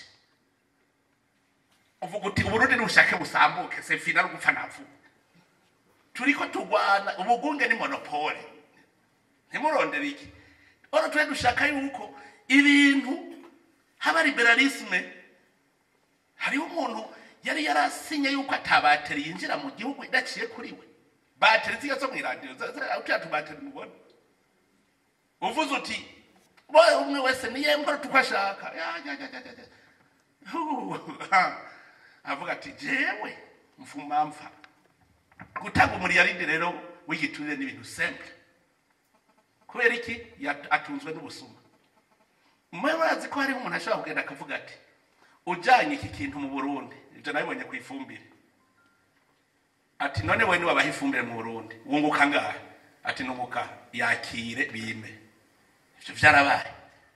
uvuga uti uburundi n'ubushake busambuke sefina no gupfa napfuba turiko turwana ubugunge ni monopole ntimurondere iki ora twe dushaka yuko ibintu haba liberalisme hariho umuntu yari yarasinye yuko atabateri yinjira mu gihugu idaciye kuri we bateri ziya zo mw'iradiyo utya tubateri mubona uvuze uti boye umwe wese niye mbona tuko ashaka Ya, ya, ya, ya, ya, ya. Hu, ha. avuga ati jewe mfuma mfa gutanga umuriyaridi rero w'igiturire ni ibintu simple kubera iki Yat- atunzwe n'ubusuma mwe bazi ko hariho umuntu ashobora kugenda akavuga ati ujanye iki kintu mu burundi ibyo nabibonye ku ifumbire ati none we niwabaha ifumbire mu burundi wunguka ngahe ati nunguka yakire bime ivyo vyarabaye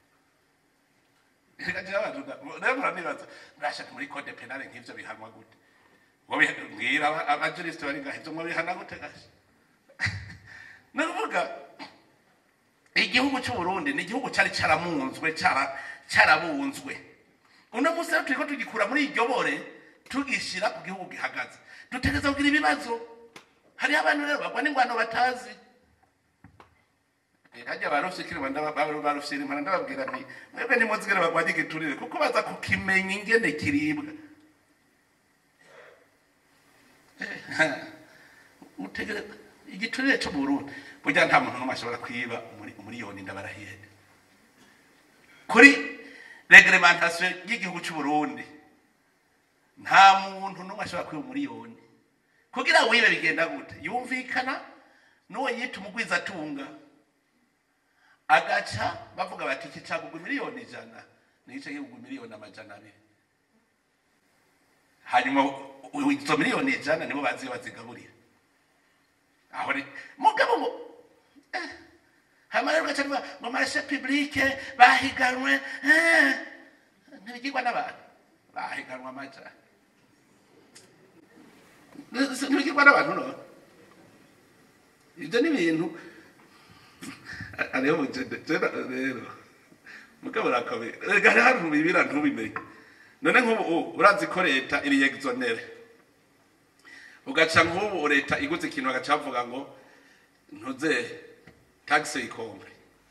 Reka abantu nda- rero muranibaza murashaka muri code penale nk'ivyo bihanwa gute Ngo biha- mbwira aba- abajurisite bari ngaho ivyo mwabihana gute gasha ni ukuvuga igihugu cy'uburundi ni igihugu cyari cyaramunzwe cyara- cyarabunzwe uno munsi rero turiko tugikura muri iryo bore tugishyira ku gihugu gihagaze dutegereza kugira ibibazo hariho abantu rero bagwa n'ingwano batazi hajya barufyikire barufyira impana ndababwira nti mwebwe nimuzigere bagwanye igiturire kuko baza kukimenya ingene kiribwa mutegereza igiturire cyo mu burundi burya nta muntu n'umwe ashobora kwiba umuri- umuriyoni ndabarahiye kuri reglementation y'igihugu cy'u Burundi nta muntu n'umwe ashobora kwiba umuriyoni kugira ngo wibe bigenda gute yumvikana n'uwo yita umugwizatunga agaca bavuga bati iki cagugwa miliyoni ijana n'igice kigugwa miliyoni amajana abiri hanyuma u- u- izo miliyoni ijana nibo bazi iyo bazigaburira aho ni mugabo ngo eh, hanyuma rero ugaca bivuga ngo marashe publike bahiganwe eh, ntibigirwa n'abantu bahiganwa amajana ntibigirwa n'abantu no ibyo ni ibintu ariho mugenda rero mugabo rakabe rega hari ahantu bibira ntubimenye none nk'ubu u- urazi ko leta iri exonere ugaca nk'ubu leta iguze ikintu bagaca bavuga ngo ntuze taxe ikombre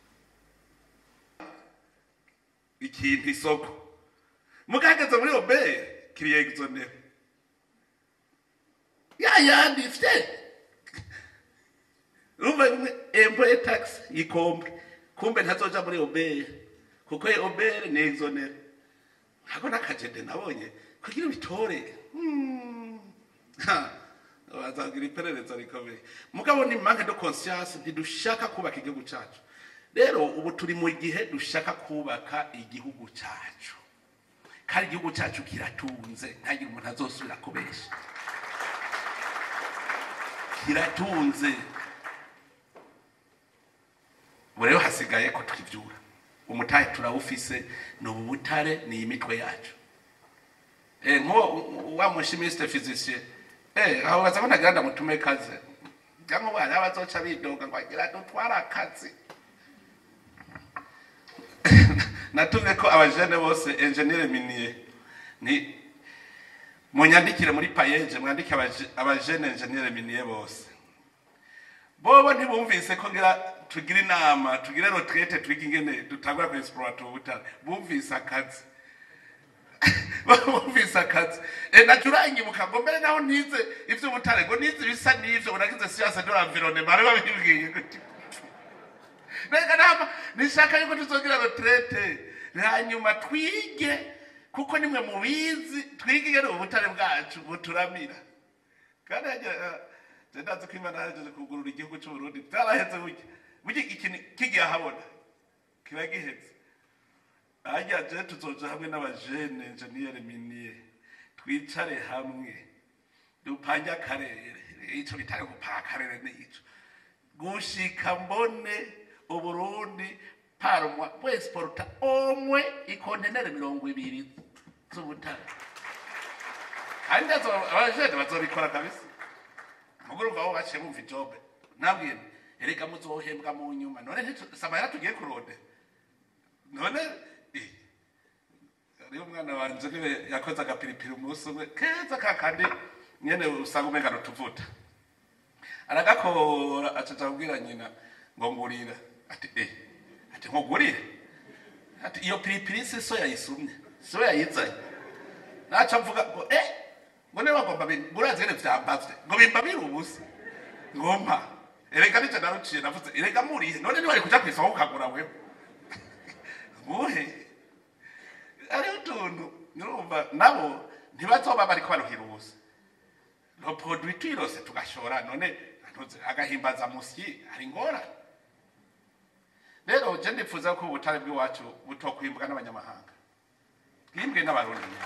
ikintu isoko mugahagaze muri obere kiri exonere ya yandi ifite urumva bimwe employe tax ikombre kumbe ntazoja muri obere kuko obere ni exonere ntabwo n'akajede nabonye kugira ubitore Hmm. Ha. bazagira iperereza rikomeye mugabo ni manque de conscience ntidushaka kubaka igihugu cyacu rero ubu turi mu gihe dushaka kubaka igihugu cyacu kandi igihugu cyacu kiratunze ntagire umuntu azosubira kubesha kiratunze ubu rero hasigaye ko twibyura umutahe turawufise ni ubu butare ni imitwe yacu Eh, nko wa mushimisite physicien eh aho baza bona ganda mutume kaze cyangwa bari abazoca bidoga ngo agira dutwara akazi natumye ko abajene bose engineer minier ni munyandikire muri payeje mwandike abaje- abajene engineer minier bose bobo ntibumvise ko ngira tugira inama tugire retraite twige ingene dutangura ku exploiter ubutare bumvise akazi bumvise akazi e nacurangibuka ngo mbere naho nize ivy'ubutare ngo nize ibisa n'ivyo unagize siyanse de l'environnement bari babibwiye gutyo reka nama nishaka yuko tuzogira retraite hanyuma twige kuko nimwe mubizi twige ingene ubutare bwacu buturamira kandi hagira je ndazi ko imana yajeje kugurura igihugu c'uburundi vyaraheze burya burya ikintu kigiye ahabona kiba giheze harya je tuzoja hamwe n'abajene enjeniyeri miniye twicare hamwe dupange akarere ico bitare gupanga akarere n'ico gushika mbone uburundi paromwa bwesporta omwe ikontenere mirongo ibiri z'ubutare kandi azo- abajene bazobikora kabisa mugurumva aho baciye bumva ijobe nabwiye nti, erega muzohembwa mu nyuma none ntitu- samahera tugiye kurode none eh, hariho umwana wanje niwe yakoze agapiripiri umunsi umwe keza kakandi nyene usanga umengana utuvuta aragakora acaca kubwira nyina ngo ngurira ati eh ati nkugurire ati iyo piripiri si so yayisumye so yayizanye naca mvuga ngo eh ngo niba ngomba bin- murazi ngene vyambazwe ngo bimbabire ubusa ngompa erega nije naruciye navuze erega murihe none niwari kuja kw'isoko ukagura wewe muhe hariho utuntu nurumva nabo ntibazoba bariko baruhira ubusa no produit twirose tugashora none ntuze agahimbaza musyi hari ngora rero je ndipfuza ko ubutare bw'iwacu butokwimbwa n'abanyamahanga bwimbwe n'abarundi nyine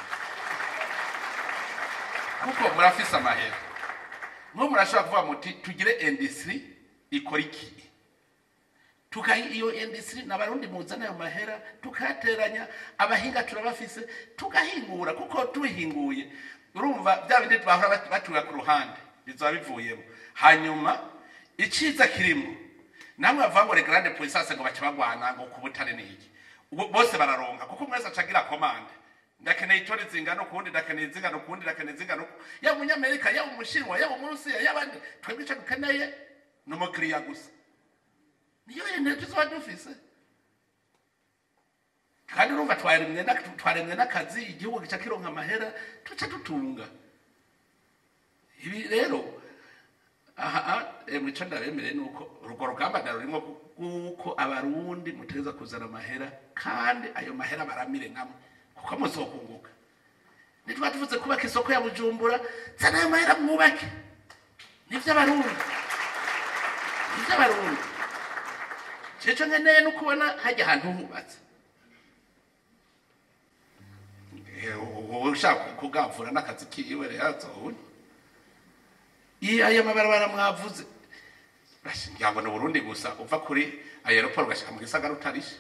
kuko murafise amahera mwo murashobora kuvuga muti tugire industry ikora iki tukayi iyo industry n'abarundi muzana ayo mahera tukayateranya abahinga turabafise tugahingura kuko tubihinguye urumva bya bindi bahora bat- batura ku ruhande bizaba bivuyemo hanyuma iciza kirimo namwe bavuga ngo regrande puissance ngo bace bagwana ngo ku butare ni iki Ubwo bose bararonka kuko mwese acagira komande ndakeneye itoni zingana ukundi ndakeneye zingana ukundi ndakeneye zingana uku yaba umunyamerika yaba umushinwa yaba umurusiya yabandi twebwe ico dukeneye ni umukiriya gusa niyo yene tuzoba dufise kandi urumva twaremwe na- twaremwe n'akazi igihugu gica kironka amahera tuca dutunga ibi rero aha emwe ico ndabemereye nuko urwo rugamba ndarurimo kuko abarundi mutegeza kuzana amahera kandi ayo mahera baramire namwe kuko muzokunguka nitwa tuvuze kubaka isoko ya bujumbura zana ayo mahera mwubake nivyo abarundi nivyo abarundi ceco nkeneye no kubona hajya ahantu hubatse Eh, wowe ushaka kugavura n'akazi kiwe rero azobona iyo ayo mabarabara mwavuze ngira ngo ni uburundi gusa uva kuri aeroport ugashika mu gisagara utarishe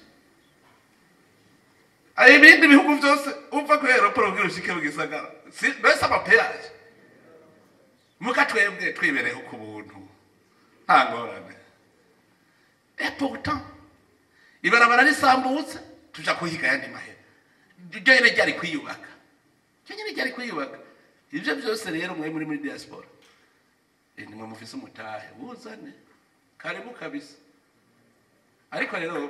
ayo ibindi bihugu byose uva kuri aeroport ugira ushike mu gisagara si mbese amapeyaje muka twebwe twibereho ku buntu nta ngorane et pourtant ibarabara risambutse tuja kuhiga yandi mahera ryo nyene ryari kwiyubaka ryo nyene ryari kwiyubaka ivyo byose rero mwe muri muri diaspora Eh, nimwe mufise umutahe wuzane karibu kabisa ariko rero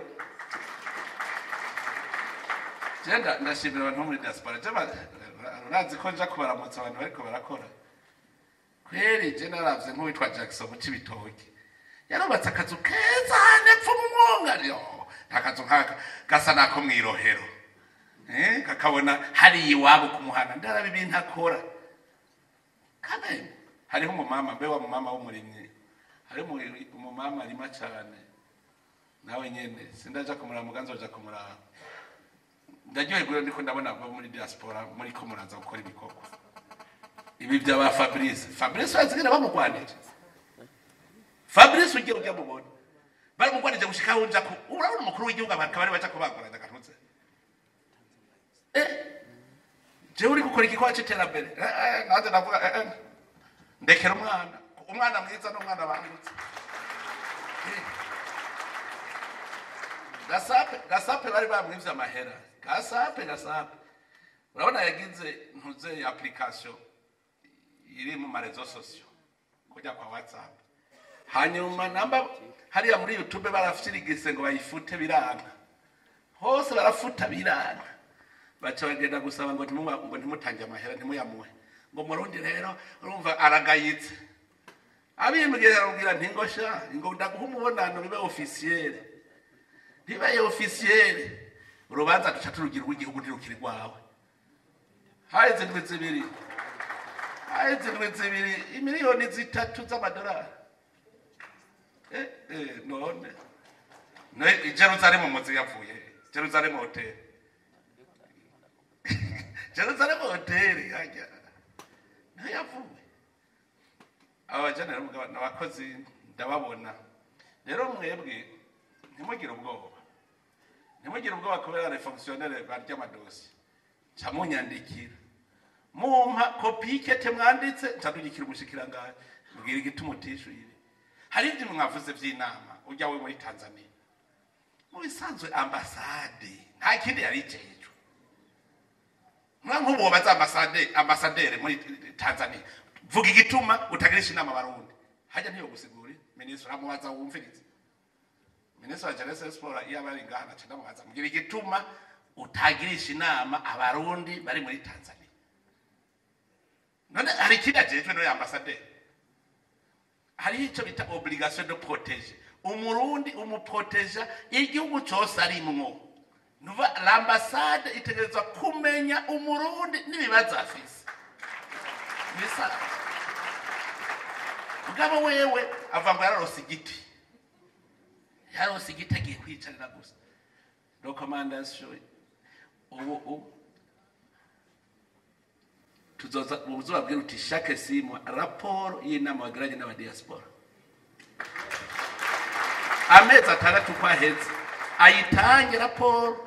je nda- ndashimira abantu bo muri diaspora je ba- urazi ko nja kubaramutsa abantu bariko barakora kweri je naravye nk'uwitwa jackson mu cibitoki yarubatse akazu keza nepfo mu mwonga yo akazu nkaka gasa nako mwirohero eh kakabona hari iwabo kumuhana ndaraba ibintu akora kameme hariho umumama mbe wa mumama w'umurimyi hariho umu- umumama arima cyane nawe nyene sindaja kumuraba muganza baja kumuraba ndaryoherwa ndiko ndabona abo muri diaspora muri ko muraza gukora ibikorwa ibi byaba fabrice fabrice bazigera bamugwanije fabrice ugiye ujya mubona baramugwanije gushika aho uja ku urabona umukuru w'igihugu abantu bari baja kubagoranya gatutse eh jewe uri gukora igikorwa c'iterambere Eh, eh, nanjye ndavuga eh, eh. ndekera umwana umwana mwiza n'umwana bangutse Eh. gasape gasape bari bamwivye amahera gasape gasape urabona yagize ntuze application iri mu marezo sosiyo kujya kwa whatsapp hanyuma namba hariya muri youtube barafirigise ngo bayifute biranga hose barafuta biranga baca bagenda gusaba ngo ntimuba- ngo ntimutange amahera ntimuyamuhe ngo murundi rero urumva aragayitse abimbwira arabwira nti ngo sha ngo ndaguha umubonano bibe ofisiyere ntibaye ofisiyere urubanza duca turugira urw'igihugu ntirukiri rwawe haheze indwi zibiri haheze indwi zibiri imiliyoni zitatu z'amadolari eh, eh, none Ne- jerusalemu muzi yavuye jerusalemu hoteli jerusalemu hoteli hajya niho yavuye aba bajanira umugabane abakozi ndababona rero mwebwe ntimugire ubwoba ntimugire ubwoba kubera les fonctionnaires barya amadosi ca munyandikira mumpa kopi y'ikete mwanditse ncadugikira umushikirangaje mbwira igituma utishuye ibi hari ibyo mwavuze by'inama ujya we muri tanzania mu bisanzwe ambasade nta kindi yari icejwe mwa nk'ubu baza ambasade ambasaderi muri tanzania vuga igituma utagirisha inama abarundi hajya ntiyo gusigura minisitiri uramubaza wumviriza minisitiri wa jeunesse sport iyo aba ari ngaha naca ndamubaza mbwira igituma utagirisha inama abarundi bari muri tanzania none hari ikindi ajejwe n'uyu ambasaderi hariho icyo bita obligation de protéger umurundi umuproteja igihugu cyose arimwo nuva l'ambassade itegerezwa kumenya umurundi n'ibibazo afise bisa mugabo wewe ava ngo yararose igiti yararose igiti agiye kwicarira gusa recommandation ubu ubu tuzoza uzobabwira uti chaque six mois raporo y'inama bagiranye n'abadiaspora amezi atandatu uko aheze ayitange raporo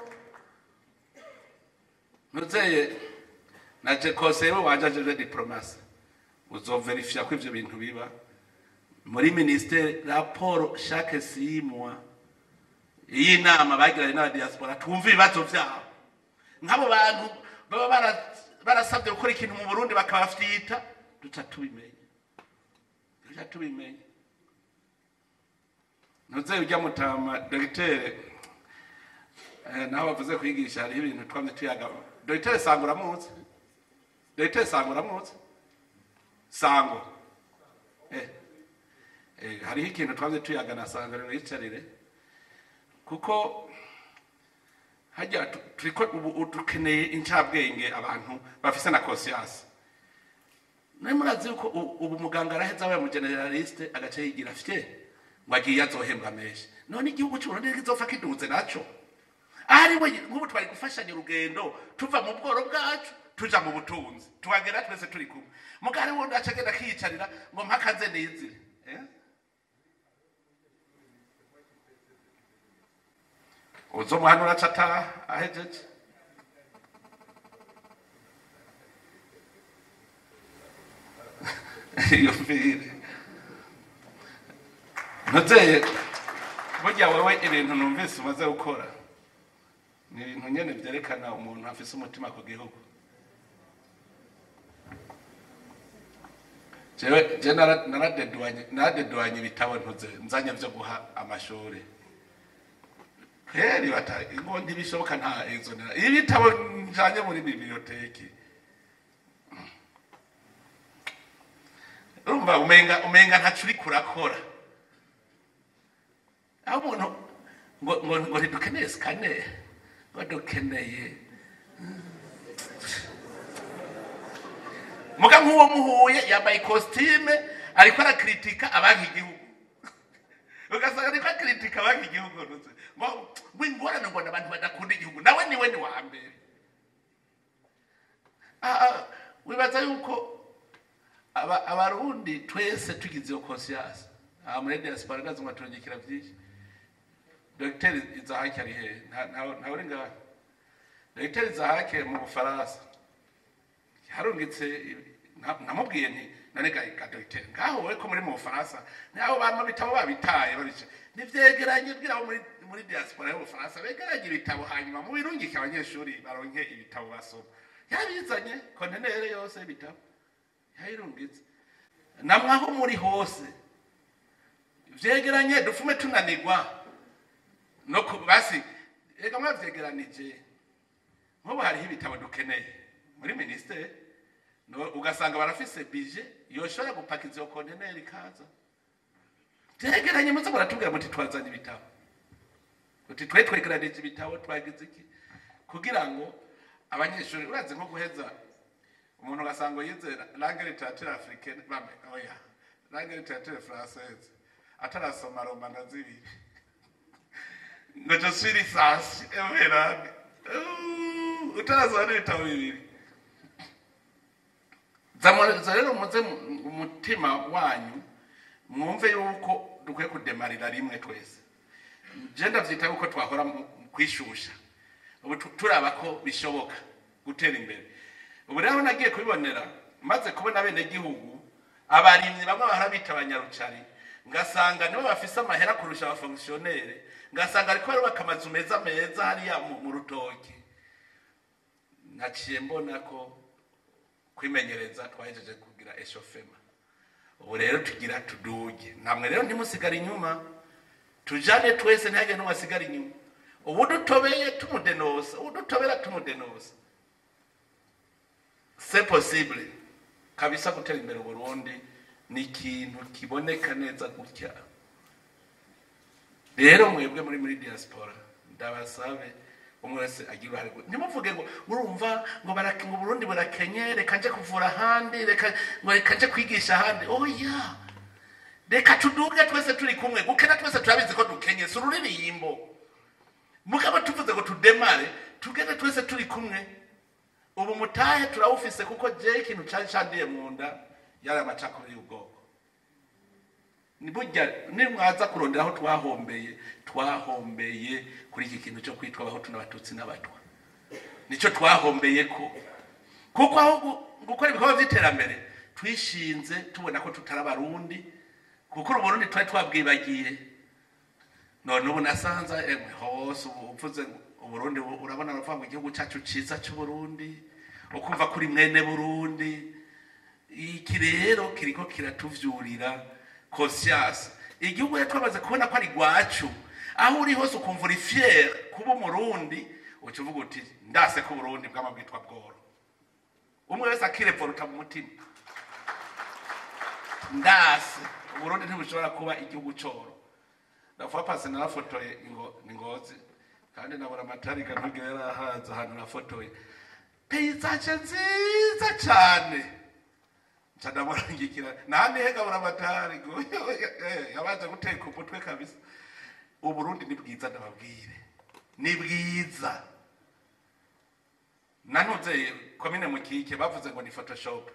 nuzeye naje konseyewe wanje ajeje diplomasi uzoverifiya ko ivyo bintu biba muri ministere raporo chaque six mois y'inama bagiranye n'abadiaspora twumva ibibazo vyabo nk'abo bantu baba bara- barasabye gukora ikintu mu burundi bakabafyita duca tubimenya duca tubimenya ntuze ujya mutama dogiteri eh, naho bavuze kwigisha hariho ibintu twamye tuyaga dogiteri sango uramuzi dogiteri sango uramuzi sango eh. Eh, hariho ikintu twamye tuyaga na sango rero yicarire kuko hajya tu- turiko ubu ubu dukeneye incabwenge abantu bafise na conscience nawe murazi yuko u- ubu muganga araheza abaye mu generaliste agace yigira fye ngo agiye azohembwa menshi none igihugu cy'uburundi kizopfa kiduze naco ahari we nk'ubu twari gufashanya urugendo tuva mu bworo bwacu tuja mu butunzi tuhagera twese turi kumwe mugari wundi aca agenda akiyicarira ngo mpakaze nizire eh? uzomuhanura aca ataha ahejeje iyo mvire ntuzeye burya wowe ibintu numvise umaze gukora ni ibintu nyene vyerekana umuntu afise umutima ku gihugu jewe je nara- naradeduanye naradeduanye ibitabo ntuze nzanye vyo guha amashuri kweri bata ngo ntibishoboka nta exonera ibitabo njanye muri biblioteki urumva umenga umenga ntaco uriko urakora aho umuntu ngo ngo ngo ntidukeneye sikaneri ngo dukeneye muga nk'uwo muhuye yambaye ikositime ariko arakritika abanki igihugu ugasanga ariko akritika abanki igihugu ntuzi ngo ngo ingorane ngo abantu badakunda igihugu nawe niwe ni wa mbere Ah, ah, wibaza yuko aba- abarundi twese tugize iyo conscience aha muri diaspora ndazi ngo turungikira byinshi dogiteri izahake ari hehe Nta- nta- ntawe uri ngaha dogiteri izahake mu bufaransa yarungitse na- namubwiye nti none ga ga dogiteri ngaho wowe ko muri mu bufaransa naho bama bitabo babitaye babice nivyegeranye bwira abo muri muri diaspora y'ubufaransa begeranye ibitabo hanyuma mubirungike abanyeshuri baronke ibitabo basoma yabizanye kontenere yose y'ibitabo yayirungitse namwe aho muri hose vyegeranye dufume tunanirwa no ku basi reka mwavyegeranije nk'ubu hariho ibitabo dukeneye muri minisiteri no- ugasanga barafise bije yoshobora gupakiza iyo konteneri ikaza vyegeranye muze muratubwira muti twazanye ibitabo uti twe twegeranije ibitabo twagize iki kugira ngo abanyeshuri urazi nko guheza umuntu ugasanga yize langue literature africaine bame oya langue literature française atarasoma roma na zibiri ngo je suis licence everande utarasoma n'ibitabo bibiri zamuriza rero muze mu- umutima wanyu mwumve yuko dukwiye kudemarira rimwe twese je ndavyita yuko twahora mu- mu kwishusha ubu tu- turaba ko bishoboka gutera imbere ubu rero nagiye kubibonera maze kubona bene gihugu abarimyi bamwe bahora bita abanyarucari ngasanga nibo bafise amahera kurusha abafonkisiyonere ngasanga ariko barubaka amazu meza meza hariya mu mu rutoki naciye mbona ko kwimenyereza twahejeje kugira eshofema ubu rero tugira tuduge namwe rero ntimusigare inyuma tujane twese ntihage n'umwe asigara inyuma ubu dutobeye tumudenosa ubu dutobera tumudenosa c'est possible kabisa gutera imbere uburundi ni ikintu kiboneka neza gutya rero mwebwe muri muri diaspora ndabasabe umwe wese agira uruhare rwe. ntimuvuge ngo urumva ngo barake ngo uburundi burakenye reka nje kuvura ahandi reka ngo reka nje kwigisha ahandi oya reka tuduge twese turi kumwe gukena twese turabizi ko dukenye si ururirimbo mugabo tuvuze ngo tudemare tugende twese turi kumwe ubu mutahe turawufise kuko je ikintu cari candiye mu nda yari amacakubiri y'ubwoko ni burya nimwaza kurondera aho twahombeye twahombeye kuri iki kintu cyo kwitwa abahutu n'abatutsi n'abatwa nicyo twahombeye ko kuko aho gu- gukora ibikorwa by'iterambere twishinze tubona ko tutari abarundi kuko uburundi twari twabwibagiye none ubu nasanze emwe hose ubu uvuze ngo uburundi bu- urabona baravuga ngo igihugu cyacu cyiza cy'uburundi ukumva kuri mwene burundi iki rero kiriko kiratuvyurira conscience igihugu rero twamaze kubona ko ari rwacu aho uri hose ukumva uri fier kuba umurundi uca uvuga uti ndase ko uburundi bwama bwitwa bworo umwe wese akireporuta mu mutima ndase uburundi ntibushobora kuba igihugu coro ndavuga pasi narafotoye ingo ni ngozi kandi nabona amatarika ntugire yarahaza ahantu nafotoye peyizage nziza cyane nca ndamurangikira nahandi hegabura amatari ngo eh, yabanje guteka umutwe kabisa uburundi ni bwiza ndababwire ni bwiza nanuze komine mukike bavuze ngo ni photoshop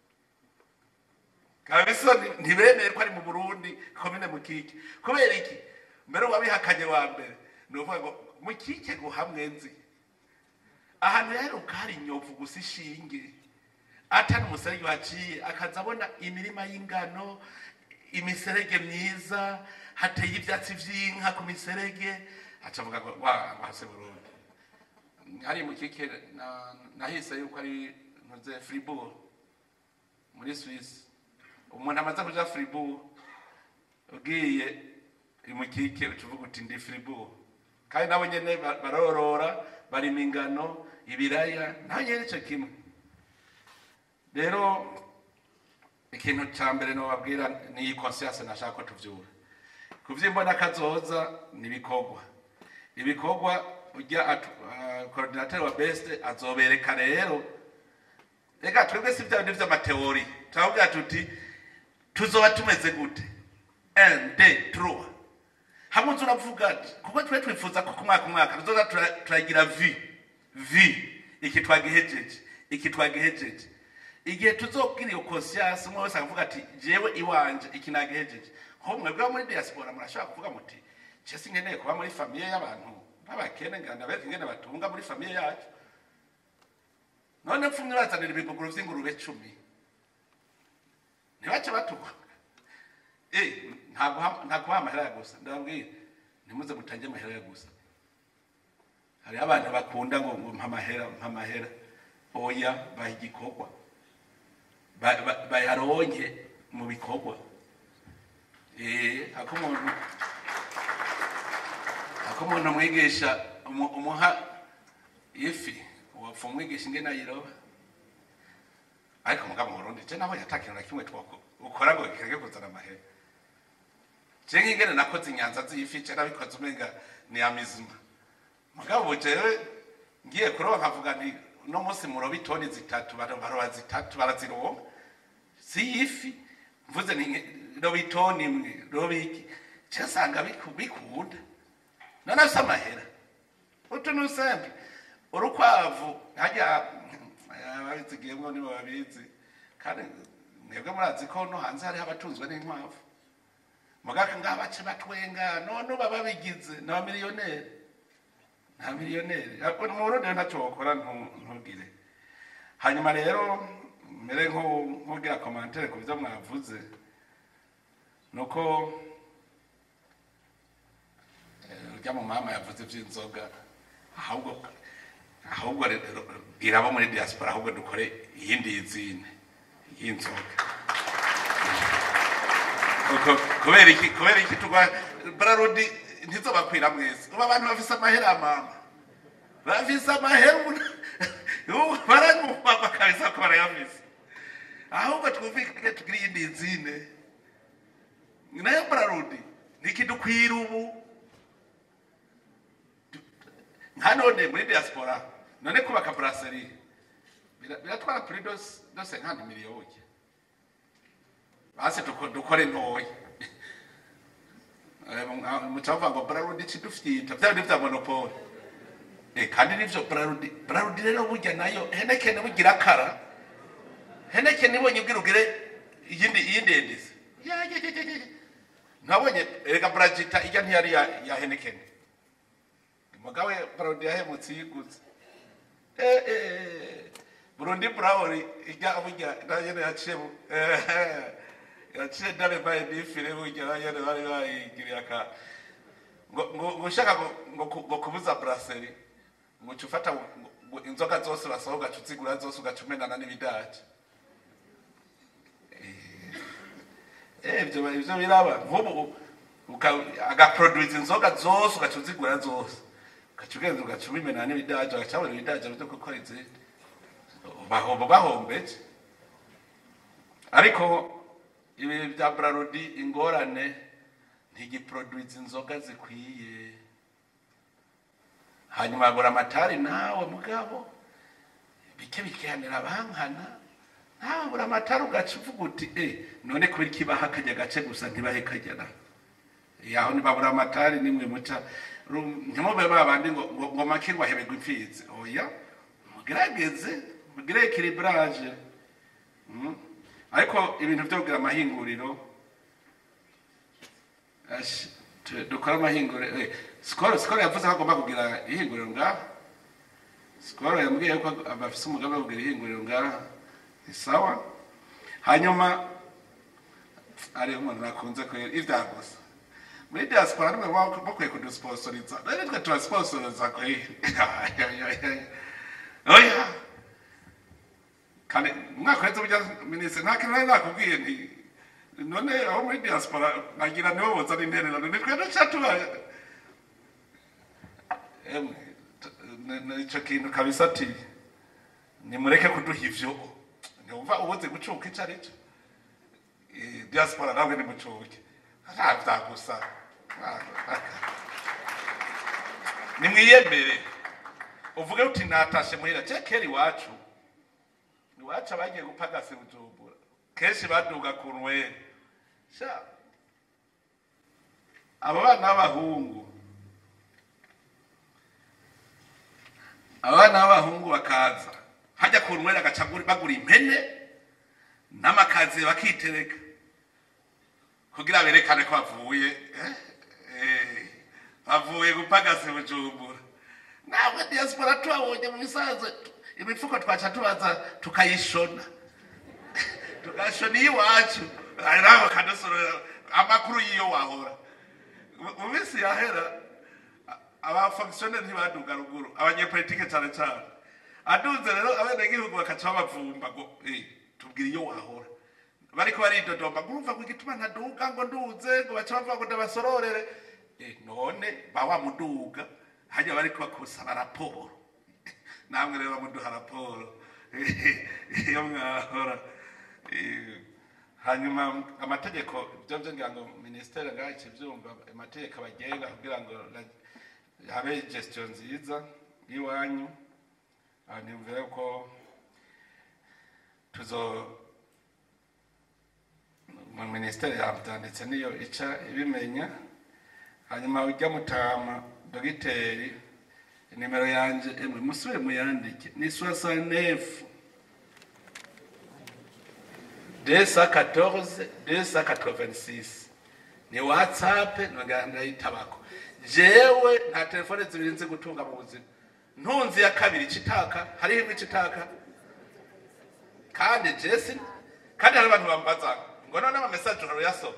kabisa ni- ntibemeye ko ari mu burundi komine mukike kubera iki mbere wabihakanye wa mbere ni ukuvuga ngo mukike ngo hamwe nzi ahantu yaheruka hari inyovu gusa ishinge atari umuserege waciye akaza abona imirima y'ingano imiserege myiza hateye ibyatsi by'inka ku miserege aca avuga ngo wa ngo hase burundi hari mukike na- nahise yuko ari ntuze fribourg muri Suisse umuntu amaze kuja Fribourg ugiye imukike ucuvuga uti ndi Fribourg kandi nabo nyene ba- barorora barima ingano ibiraya naho nyene ico kimwe rero ikintu ca mbere nobabwira ni iyi conscience nashaka ko tuvyura kuvyimbona kazoza ni ibikorwa ibikorwa ujya coordinateur wa best azobereka rero reka twebwe si bya bindi vy'amateori turavuga tuti tuzoba tumeze gute un de trois hamwe uza uravuga ati kuko twe twifuza ko ku mwaka umwaka tuzoza tura- turagira vi vi iki twagihejeje iki twagihejeje igihe tuzobwira iyo conscience umwe wese akavuga ati jewe iwanje iki nagihejeje nko mwebwe bo muri diaspora murashobora kuvuga muti je sinkeneye kuba muri famiye y'abantu b'abakene ngana bereka ingene batunga muri famiye yacu none mfumwe bazanira ibibuguru vy'ingurube cumi ntibace batukwa Eh, ntabwo ha- ntabwo ha amahera gusa ndababwira ntimuze mutange amahera gusa hari abantu bakunda ngo ngo mpa amahera mpa amahera oya baha igikorwa Ba- ba- bayaronke mu bikorwa Eh, ako umuntu ako umuntu umwigisha umu- umuha ifi wapfa umwigisha ingene ayiroba ariko mugabo mu Burundi je nabonye ata kintu na kimwe twako ukora ngo kireke kuzana amahera je nk'ingene nakoze inyanza z'ifi je nabikoze umenga ni amizima mugabo jewe ngiye kuroba nkavuga nti uno munsi muroba itoni zitatu bara- baroba zitatu barazironka si ifi mvuze ni roba itoni imwe roba iki je nsanga biku- bikunda none afise amahera utu ni usembe urukwavu harya ababizigiyemwo nibo babizi kandi mwebwe murazi ko no hanze hariho abatunzwe n'inkwavu mugaka ngaho bace batwenga none uba babigize ni abamiliyoneri nta miliyoneri Ariko mu burundi rero ntacyo wakora ntu- ntugire hanyuma rero mbere nko- nk'ubwira komantere ku byo mwavuze ni uko eh, urya mu mama yavuze iby'inzoga ahubwo ahubwo rero bwira abo muri diaspora ahubwo dukore iyindi yizine y'inzoga Kuko- kubera iki kubera iki tugwa bararudi ntizobakwira mwese ubu abantu bafise amahera mama bafise amahera ubu baranyumva kabisa ko barayafise ahubwo twumvikane tugire iyindi yizine nayo bararudi ntikidukwira ubu nka none muri diaspora none kubaka brasserie bira- biratwara kuri dos dose nkandi miliyoni basi duko- dukore ntoya Eh, mu- mucavuga ngo brarudi cidufyita vya bindi vya monopole Eh, kandi nivyo brarudi brarudi rero burya nayo henekene bugira kara henekene ibonye ubwira ugire iyindi iyindi endisi Ya, ya, ya, ya, ya. nabonye erega bragita ijya ntiyari ya, ya henekene mugawe brarudi yahemutse yiguze Eh, eh, burundi burawuri ijya burya nayene yaciye mu- eh, yaciye dare baye nifire burya nayene bari bayigiriye aka ngo ngo- ngo ushaka ngo- ngo ku- ngo kubuza brasserie ngo uca ufata ngo- ngo inzoga zose urasohoka ugaca uzigura zose ugaca umenana n'ibidaje Eh, ibyo ibyo biraba nk'ubu uka- agaproduce inzoga zose ugaca uzigura zose ugaca ugenda ugaca ubimenana n'ibidaje ugaca wabona ibidaje byo gukora izindi bahomba bahombeje ariko ibi bya brarudi ingorane ntigiproduce inzoga zikwiye hanyuma agura amatari nawe mugabo bike bikihanira abankana nawe agura amatari ugaca uvuga uti eh none kubera iki baha akajya gace gusa ntibahe kajyana yaho ntibabura amatari nimwe muca Ru- ntimube babandi ngo ngo ngo make ngo ahebegwe imfizi oya mugerageze mugire ekilibrage Mm. ariko ibintu byo kugira amahinguriro ashi, tu- dukora amahinguriro eh, sikoro sikoro yavuze ko agomba kugira ihinguriro ngaha sikoro yambwiye ko bafise umugambi wo kugira ihinguriro ngaha ni sawa hanyuma ari umuntu nakunze kwera ivya gusa muri diaspora nimwe baba bakwiye kudusponsoriza none twe turasponsoriza kweri oya kandi umwaka uhetse burya minisitiri nta kintu nari nakubwiye nti none aho muri diaspora nagira nibo bozana intererano ni twe duca tuba emwe t- ni- ni ico kintu kabisa ati nimureke kuduha ivyo ntiwumva ubuze gucuka ico ari cyo Eh, diaspora nawe nimucuke nta gusa nimwiyemere uvuge uti natashe muhira je kera iwacu iwacu abagiye gupagasa bujumbura kenshi baduga ku nwere sha abo bana b'abahungu abana b'abahungu bakaza hajya ku nwere agaca guri- bagura impene n'amakazi bakitereka kugira berekane ko bavuye eh, eh, bavuye gupagasa bujumbura ntabwo diaspora tubabonye mu bisanzwe imifuko twaca tubaza tukayishona tugashona iyiwacu nawe kadasorera amakuru y'iyo wahora Mu- mu minsi yahera abafonkisiyoneri ntibaduga ruguru abanyepolitike cyane cyane aduze rero abenegihugu bakaca babavumba ngo "Eh, tubwire iyo wahora bariko baridodomba ngo urumva ngo igituma ntaduga ngo nduze ngo baca bavuga ngo ndabasororere Eh, none bawa muduga hajya bariko bakusaba raporo namwe rero bamuduha raporo iyo mwahora Eh, hanyuma amategeko ibyo byo ngira ngo minisiteri ngaho ikibyumva amategeko abagenga kugira ngo la- habe gestion nziza y'iwanyu aha niyumvira ko tuzo mu minisiteri yabyanditse niyo ica ibimenya hanyuma ujya mutama dogiteri nimero yanje emwe musubire muyandike ni soixante-neuf 214 286 ni whatsapp ndayitabako jewe nta telefone zibiri nzi gutunga mu buzima ntunzi ya kabiri icitaka hariho imwe icitaka kandi jesi kandi hari abantu bambaza ngo none amamesaje urayasoma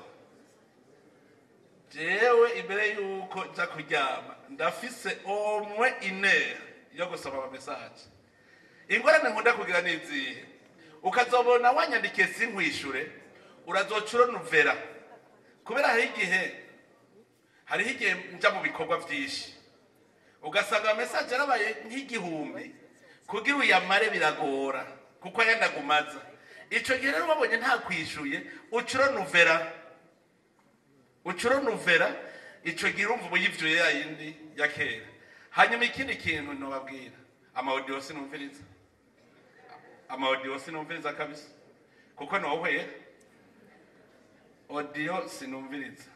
jewe imbere yuko nja kuryama ndafise omwe ine yo gusoma amamesaje ingorane nkunda kugira ni izihe ukazobona wanyandikiye sinkwishure urazoca uronuvera kubera hariho igihe hariho igihe nja mu bikorwa vyinshi ugasanga amesaje yarabaye nk'igihumbi kugira uyamare biragora kuko ayandagumaza ico gihe rero wabonye nta kwishuye uca uronuvera uca uronuvera ico gihe urumva uba uyivyuye ya yindi ya kera hanyuma ikindi kintu nobabwira amawodiyo sinumviriza amawodiyo sinumviriza kabisa kuko nohwera odiyo sinumviriza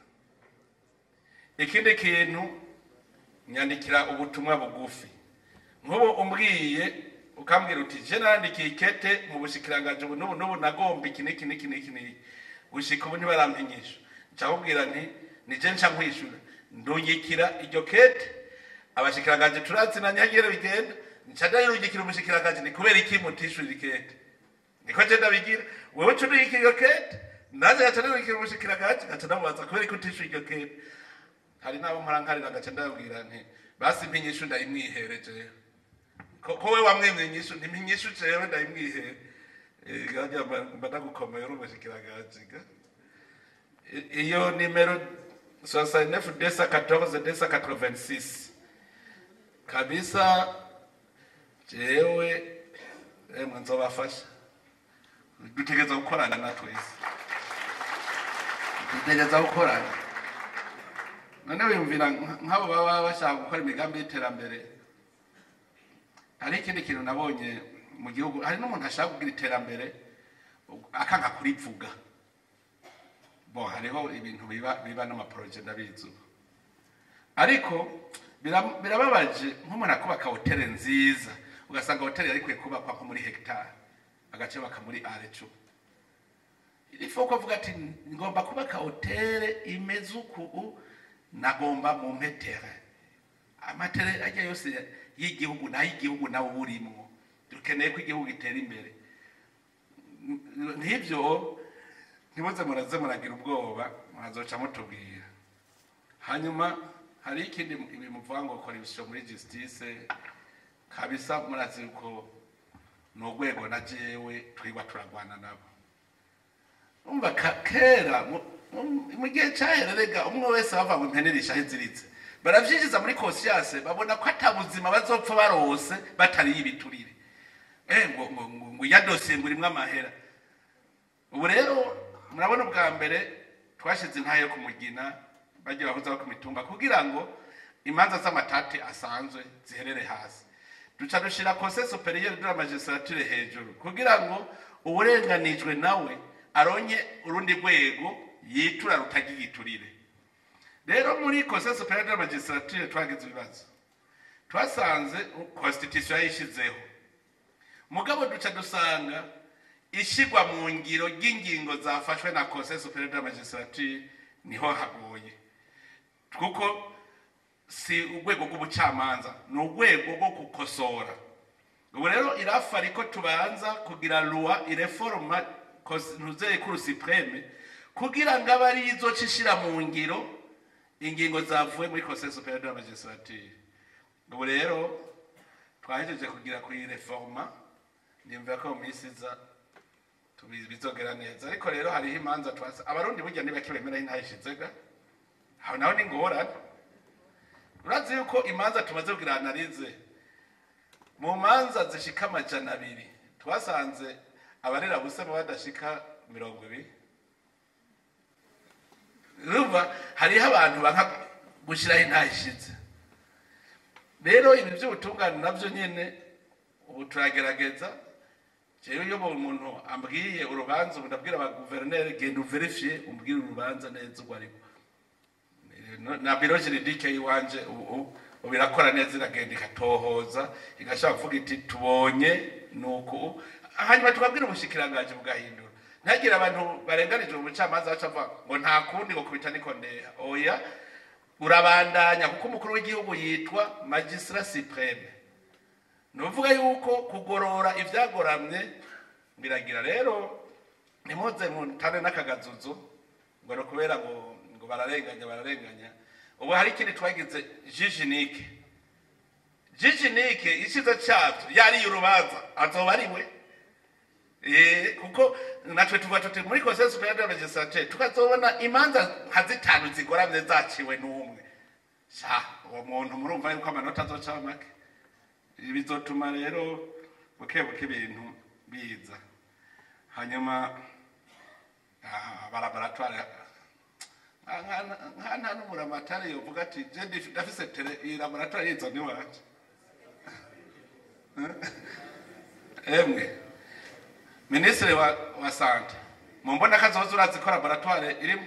ikindi kintu nyandikira ubutumwa bugufi nk'ubu umbwiye ukambwira uti je narandikiye ikete mu bushikiranganji ubu n'ubu n'ubu nagomba iki n'iki n'iki n'iki n'iki gushika ubu ntibarampinyisha ncakubwira nti nije nca nkwishura ndungikira iryo kete abashikiranganji turazinanye hagire bigenda nca ndayirungikira umushikiranganji ni kubera iki mutishurira ikete niko je ndabigira wewe uca undungikira iyo kete naje gaca ndungikira umushikiranganji gaca ndamubaza kubera iki utishuye iryo kete hari n'abo mpora nkarira gaca ndababwira nti basi mpinyishu ndayimwihereje ko ko we wamwemye inyishu ntimpinyishu jewe ndayimwihere Eh, garya mba mba ndagukomeye uri umushikiranganji ga I- iyo nimero 69 desa 14 desa 86 kabisa jewe emwe nzobafasha dutegereza gukorana na twese dutegereza gukorana none wiyumvira nk- nk'abo baba bashaka gukora imigambi y'iterambere hari ikindi kintu nabonye mu gihugu hari n'umuntu ashaka kugira iterambere akanga kurivuga bo hariho ibintu biba biba n'amaporoje ndabizi ubu ariko bira- birababaje nk'umuntu akubaka hoteli nziza ugasanga hoteli yari ikwiye kubakwa nko muri hegitari agace baka muri arecu ifu ko avuga ati ngomba kubaka hoteli imeze uku nagomba mu mpetere amatere ajya yose y'igihugu n'ay'igihugu nawe uba urimo dukeneye ko igihugu gitera imbere N- nk'ibyo ntimuze muraze muragira ubwoba mwazoca mutubwira hanyuma hari ikindi bimuvuga ngo kora ibisho muri justice kabisa murazi ko ni urwego na jewe twigwa turagwana nabo umva ka- kera mu- mu- mu gihe cyahererega umwe wese bava ngo impenerisha aho iziritse baravyinjiza muri conscience babona ko ata buzima bazopfa barose batariye ibiturire eh ngo ngo ngo, ngo ya dosiye ngo irimwo amahera ubu rero murabona ubwa mbere twashize intahe yo kumugina bagiye bahuza ku mitumba kugira ngo imanza z'amatate asanzwe ziherere hasi duca dushira conseil superieur de la magistrature hejuru kugira ngo uburenganijwe nawe aronke urundi rwego yitura rutagira igiturire rero muri conseil superieur de la magistrature twagize ibibazo twasanze constitution yayishizeho mugabo duca dusanga ishigwa mu ngiro ry'ingingo zafashwe na conseil superieur de la magistrature niho hagoye kuko si urwego rw'ubucamanza ni urwego rwo gukosora ubu rero irafa ariko tubanza kugira loi ireforma ntuzeye kuri supreme kugira ngo abe ari izoca ishira mu ngiro ingingo zavuye muri conseil superieur de la magistrature ubu rero twahejeje kugira ku reforma nimva ko mu minsi iza tubi- bizogera neza ariko rero hariho imanza twasa abarundi burya ntibake bemera intayishizega aho naho ni ngorane urazi yuko imanza tumaze kugira analize mu manza zishika amajana abiri twasanze abarera busema badashika mirongo ibiri urumva hariho abantu banka gushyiraho intayishize rero ibi by'ubutungane nabyo nyine ubu turagerageza jewe iyo umuntu ambwiye urubanza ubu ndabwira abaguverineri genda uverifiye umbwire urubanza neza urwo ariko na biro juridike yiwanje ubu ubu irakora neza iragenda ikatohoza igashaka kuvuga iti tubonye nuko hanyuma tukabwira ubushikiranganje bugahindura ntagire abantu barenganije umucamanza baca avuga ngo nta kundi ngo kubita niko ndeha oya urabandanya kuko umukuru w'igihugu yitwa magistra supreme ni ukuvuga yuko kugorora ibyagoramye biragira rero ntimuze mutane n'akagazuzu ngo ni ukubera ngo ngo bararenganya bararenganya ubu hari ikindi twagize jijinike jijinike icyiza cyabyo yariye urubanza azoba ari we Eh, kuko natwe tuvuga tuti muri conseil superieur de la magistrature tukazobona imanza nka zitanu zigoramye zaciwe n'umwe sha uwo muntu murumva yuko amanota azoca make ibi bizotuma rero buke buke ibintu biza hanyuma ah, barabaratwara nka nta n'umuramatari yovuga ati je ndi- ndafise tere iyi laboratoire yizo niwacu emwe minisitiri wa, wa sante mumbona kazoza urazi ko laboratoire irimo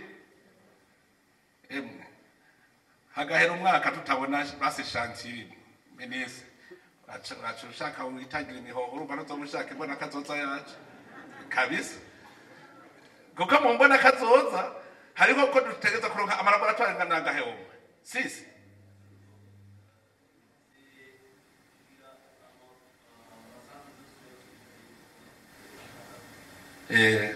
emwe hagahera umwaka tutabona basi chantier minisitiri wacu ushaka witangira imihoho urumva ntuzomushaka imbona kazoza yacu kabisa kuko mu mbona kazoza hariho ko dutegeza kuronka amalaboratoire nga nagahewoma sisi eh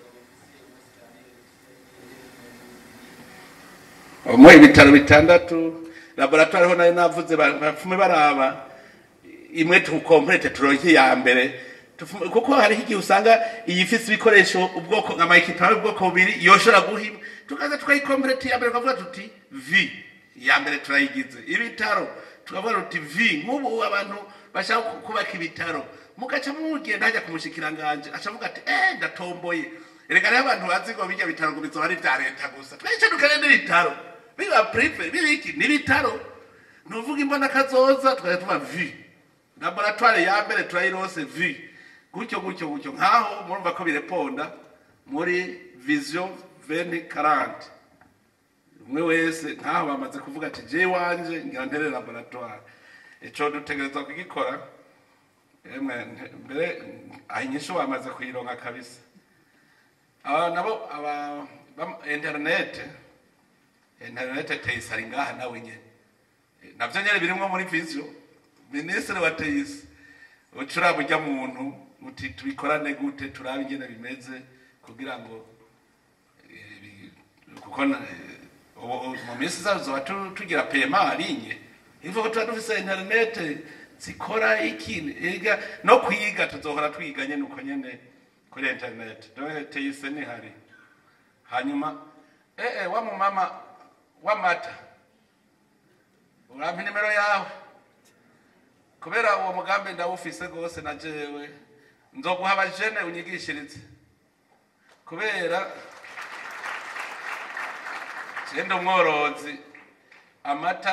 mu ibitaro bitandatu laboratoire ho nayo navuze ba- bapfume baraba imwe tukomplete turonke ya mbere Tufume- kuko hariho igihe usanga iyi ifise ibikoresho ubwoko nka mayikipa ubwoko bubiri yoshobora guhima tukaza tukayikomplete ya mbere tukavuga tuti v ya mbere turayigize ibitaro tukavuga tuti v nk'ubu abantu bashaka ku- kubaka ibitaro mugaca mugenda hajya ku mushikiranganje acavuga ati eh ndatomboye reka rero abantu bazi ngo bijya bitaro ngo bizoba ari vya leta gusa twice dukane n'ibitaro biba prive bibiki n'ibitaro nuvuga imbona kazoza tukajya tuba vi laboratoire ya mbere turayirose vi gutyo gutyo gutyo nkaho murumva ko bireponda muri vision 2040 umwe wese nkaho bamaze kuvuga ati je wanje ngira ntere laboratoire ico dutegerezwa kugikora emwe nte- mbere ahinyisho bamaze kuyironka kabisa aba nabo aba bam- internet internet teyisi ari ngaha nawe nyene navyo nyene birimwo muri vision minisitiri wa teyisi ucura burya muntu uti tubikorane gute turabe ingene bimeze kugira ngo eh, bi- kuko na- eh, ubu- ubu mu minsi izazo tuzoba tu- tugira pema arinye ivuga ko tuba dufise interinete zikora iki ega no kwiga tuzohora twiga nyene uko nyene kuri interinete dore teyise nihari hanyuma eh eh wa mumama w'amata urampa inimero yawe kubera uwo mugambi ndawufise rwose na jewe nzoguha abajene unyigishirize kubera genda umworozi amata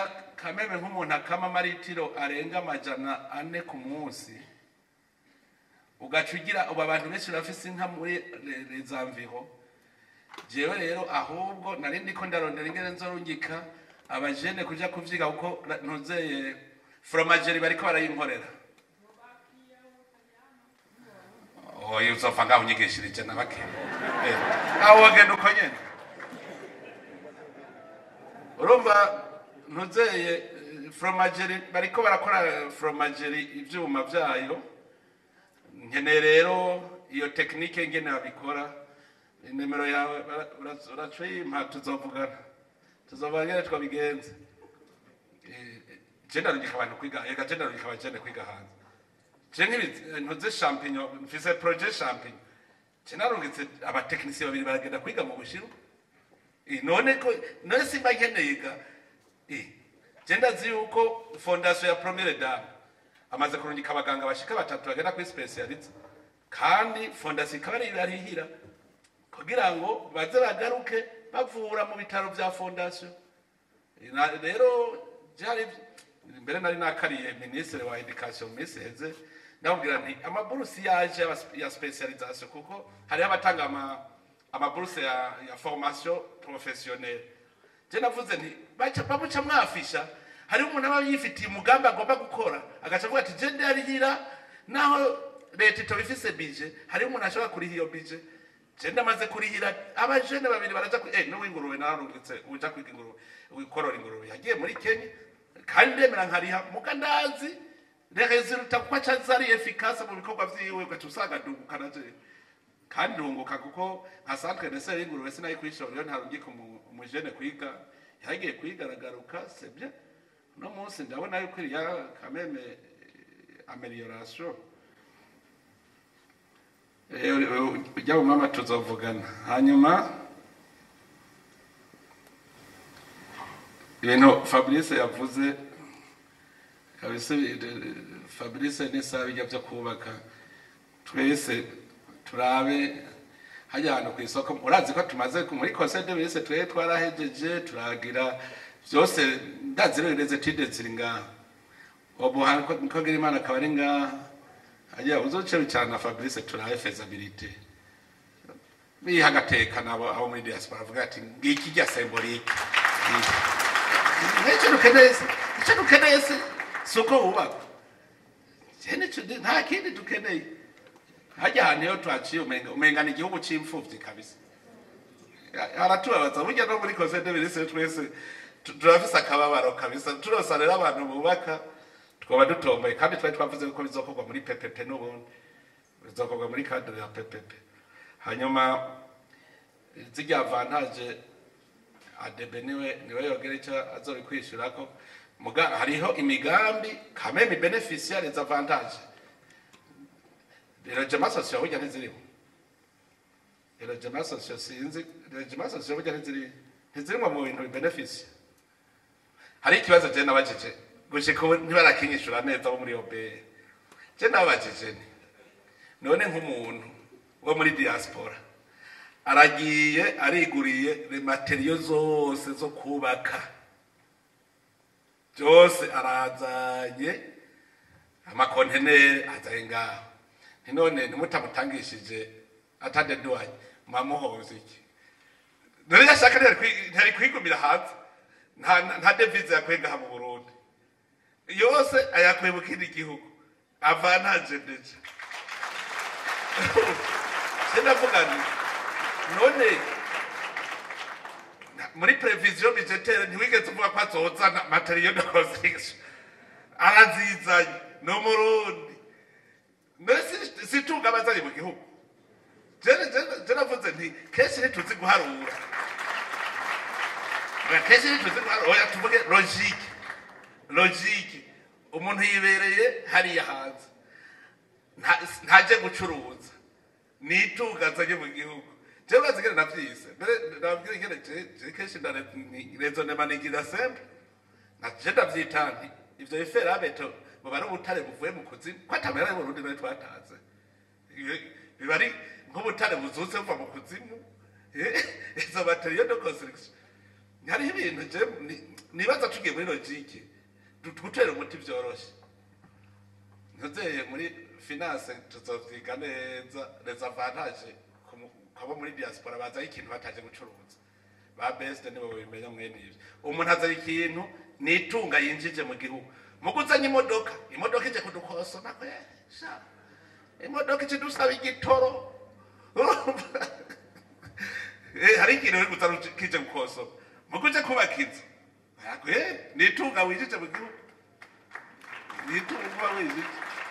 kameme nk'umuntu akama amaritiro arenga amajana ane ku munsi ugaca ugira ubu abantu benshi bafise inka muri rezamviho jewe rero ahubwo nari ndiko ndarondera ingene nzorungika abajene kuja kuvyiga kuko na- ntuzeye fromageri bariko barayinkorera oya uzopfa ngaho unyigishirije na bake aho wogenda uko nyene urumva ntuzeye eh, fromageri bariko barakora fromageri ivyuma vyayo nkeneye rero iyo tekinike ngene babikora nimero yawe bara- ura- uracuyimpa tuzovugana tuzovugana ngene twabigenza Eh, je ndarungika abantu kwiga ega je ndarungika abajene kwiga hanze je nk'ibi ntuze champignon mfise projet champignon je narungitse abatekinisiye babiri baragenda kwiga mu bushiru Eh, none ko none simba nkeneye ga Eh, je ndazi yuko fondation ya premiere dame amaze kurungika abaganga bashika batatu bagenda kuri specialist kandi fondation ikaba ari barihira kugira ngo baze bagaruke bavura mu bitaro vya fondation Na- rero byari mbere nari nakariye minisitiri wa education mu minsi heze ndamubwira nti amaburusi yaje y'aba- ya specialisation kuko hariho abatanga ama- amaburusi ya, ya formation professionnelle je navuze nti baca bamuca mwafisha hariho umuntu aba yifitiye umugambi agomba gukora agaca avuga ati je ndarihira naho leta itoba ifise bije hariho umuntu ashobora kuriha iyo bije je ndamaze kurihira abajene babiri baraja ku eh n'uw'ingurube nararungitse uja kwiga ingurube wikorora ingurube yagiye muri Kenya kandi ndemera nkariha muga ndazi resulta kuko acazari efficace mu bikorwa vyiwe ugaca usanga ndungukana je kandi ndunguka kuko nka centre de sere y'ingurube sinayikwishyura rero ntarungika umu- umujene kwiga yagiye kwiga aragaruka c'est bien uno munsi ndabona yuko iriya kameme eh, amelioration ujya mu mama tuzovugana hanyuma ibintu fabrice yavuze kabisa eh, fabrice n'isaha bijya byo kubaka twese turabe hajya ahantu ku isoko urazi ko tumaze ku- muri conseil de ministre twari twarahejeje turagira byose ndazi rero ireze tide ziri ngaha ubu hantu ko- ko gira imana akaba ari ngaha hajya uzoce cyane na fabrice turabe feasibility biha agateka nabo abo muri diaspora bavuga ati ngiki rya symbolique nicyo dukeneye se icyo dukeneye se si uko wubaka Je nicyo ndi- nta kindi dukeneye hajya ahantu iyo twaciye umenga umenga ni igihugu cy'imfubyi kabisa aratubabaza burya no muri conseil de ministre twese tu- turafise akababaro kabisa turosa rero abantu bubaka twaba dutomboye kandi twari twavuze ko bizokorwa muri ppp n'ubundi bizokorwa muri cadre ya ppp hanyuma zijya avantage adebe niwe niwe yogera icyo azobikwishyurako muga hariho imigambi kameme beneficiaire les avantages regema sosiyo burya ntiziriho regema sosiyo sinzi regema sosiyo burya ntiziri ntizirimo mu bintu bibenefisiye hari ikibazo je nabajije gushika ubu ntibarakinyishura neza bo muri obeye je nabajije nti none nk'umuntu wo muri diaspora aragiye ariguriye materiyo zose zo kubaka byose arazanye amakonteneri azanye ngaho nti none ntimutamutangishije atadeduwanye mwamuhoza iki none yashaka ntiyari kwi- ntiyari kwigumira hanze nta nta devize yakuye ngaha mu burundi yose ayakuye mu kindi gihugu avantaje ndeje sinavuga nti none na- muri prevision budgetaire ntiwigeze uvuga ko azozana materiyo de construction arazizanye ni umurundi none si- situnga abazanye mu gihugu Jene- jene- jene navuze nti kenshi ntituzi guharura Oya, kenshi ntituzi guharura oya tuvuge logike logike umuntu yibereye hariya hanze nta- ntaje gucuruza nitunga azanye mu gihugu jewe urazi ingene navyise mbere nababwira ingene je- je kenshi ndarezonema nigira semple naje ndavyita nti ivyo biferabeto buba ari ubutare buvuye mu kuzimu ko atamera y'uburundi nari twataze Iyo- biba ari nk'ubutare buzutse buva mu kuzimu Eh, izo materiyo de construction hariho ibintu je ni- nibaza tugiye muri logike gutera umuti byoroshye ntuzeye muri finance tuzovyiga neza les avantages kabo muri diaspora bazaho ikintu bataje gucuruza ba best nibo bimenya mwene ivyo umuntu azana ikintu nitunga yinjije mu gihugu muguzanye imodoka imodoka ije kudukosona kwe sha imodoka ije dusaba igitoro Eh, hari ikintu uri guzana kije gukosoma muguje kubaka inzu ntabwo eh, nitunga winjije mu gihugu nitunga winjije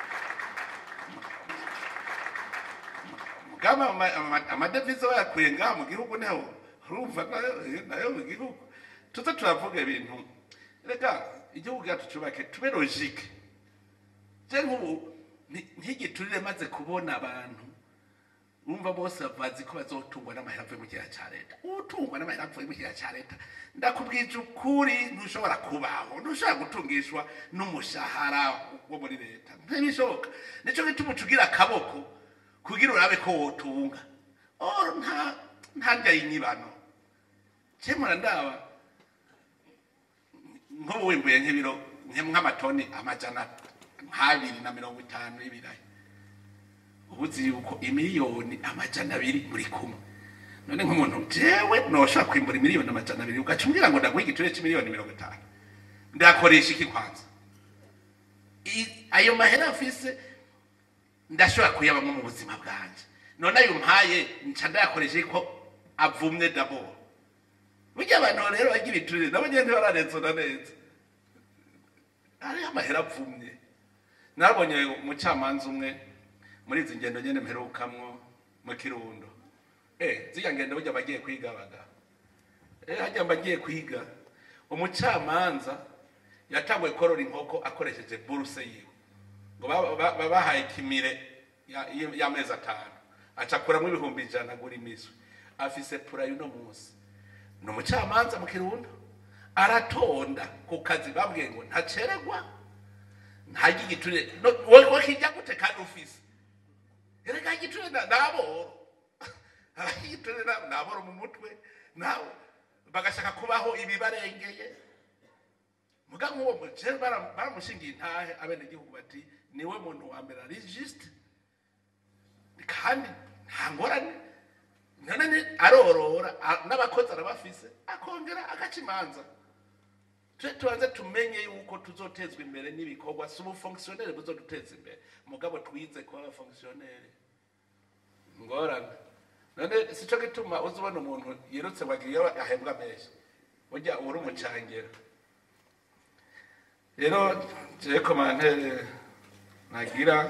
kama ama- ama- amadevize bayakuye ngaha mu gihugu niho urumva nayo nayo mu gihugu tuze turavuga ibintu reka igihugu cyacu cyubake tube logike je nk'ubu nti- ntigiturire maze kubona abantu urumva bose bazi ko bazotungwa n'amahera avuye mu kigega cya leta utungwa n'amahera avuye mu kigega cya leta ndakubwije ukuri ntushobora kubaho ntushobora gutungishwa n'umushahara wo muri leta ntibishoboka nicyo gituma ucugira akaboko kugira urabe ko wotunga oh nta nta ndya y'inyibano cemura ndaba nk'ubu wimbuye nk'ibiro nk'amatoni amajana nk'abiri na mirongo itanu y'ibirayi ubuzi yuko imiliyoni amajana abiri muri kumwe none nk'umuntu jewe noshaka kwimbura imiliyoni amajana abiri ugaca umbwira ngo ndaguha igiturire c'imiliyoni mirongo itanu ndakoresha iki kwanza I- ayo mahera afise ndashobora kuyabamo mu buzima bwanje none ayo mpaye nca ndayakoresha ko avumwe daboro burya abantu rero bagira ibiturire nabo nyene ntibararenzona neza hariho amahera avumye narabonye umucamanza umwe muri izi ngendo nyene mperukamwo mu kirundo eh zirya ngendo burya bagiye kwiga baga eh hajya bagiye kwiga umucamanza yatanguye korora inkoko akoresheje buruse yiwe ngo ba- ba- ba- bahaye kimire ya- y- y'amezi atanu acakuramo ibihumbi ijana agura imiswi afise pura y'uno munsi ni umucamanza mu kirundo aratonda ku kazi babwiye ngo ntaceregwa ntajya igiturire No- wowe wowe kijya gute kandi ufise erega igiturire na- naboro igiturire na- naboro mu mutwe nawe bagashaka kubaho ibibarengeye muga nk'uwo mukene baramushingiye intahe abenegihugu bati niwe muntu wa mbere ari jisite kandi nta ngorane none ni arorora a- n'abakozi arabafise akongera agaca imanza tuje tubanze tumenye yuko tuzotezwa imbere n'ibikorwa si ubufongisiyoneri buzoduteza imbere mugabo twize kuba abafongisiyoneri ngorane none sico gituma uza ubona umuntu yirutse wagira iyo ahembwa menshi burya uba uri umucangero rero jewe komantere nagira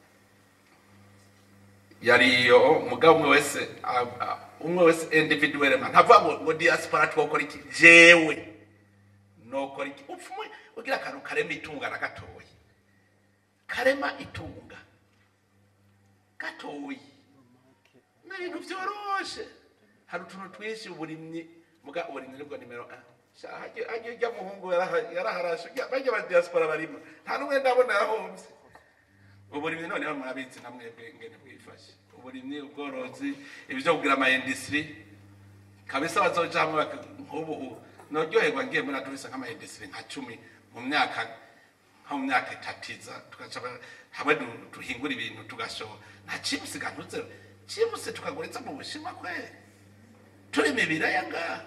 yari iyo mugabo umwe wese a- a- umwe wese individuel man ntavuga ngo ngo diaspora twokora iki jewe nokora iki upfa umwe ugira akantu karema itunga na gatoyi karema itunga gatoyi ni ibintu vyoroshe hari utuntu twinshi uburimyi muga uburimyi nibwo nimero a Sha, hajya hajya ujya muhungu yaraha- yaraharashe Ujya- bajya ba diaspora barimo nta n'umwe ndabona yahomvye uburimyi noneho murabizi na mwebwe ngene bwifashe uburimyi ubworozi ibyo kugira ama industry kabisa bazoja hamwe baka- nk'ubu u- noryoherwa ngiye muri aduvisa nk'ama industry nka cumi mu myaka nko mu myaka itatiza tugaca ba- hamwe du- duhingura ibintu tugashora nta chipusi gantuze chipusi tukaguriza mu bushinwa kweli turima ibiraya ngaha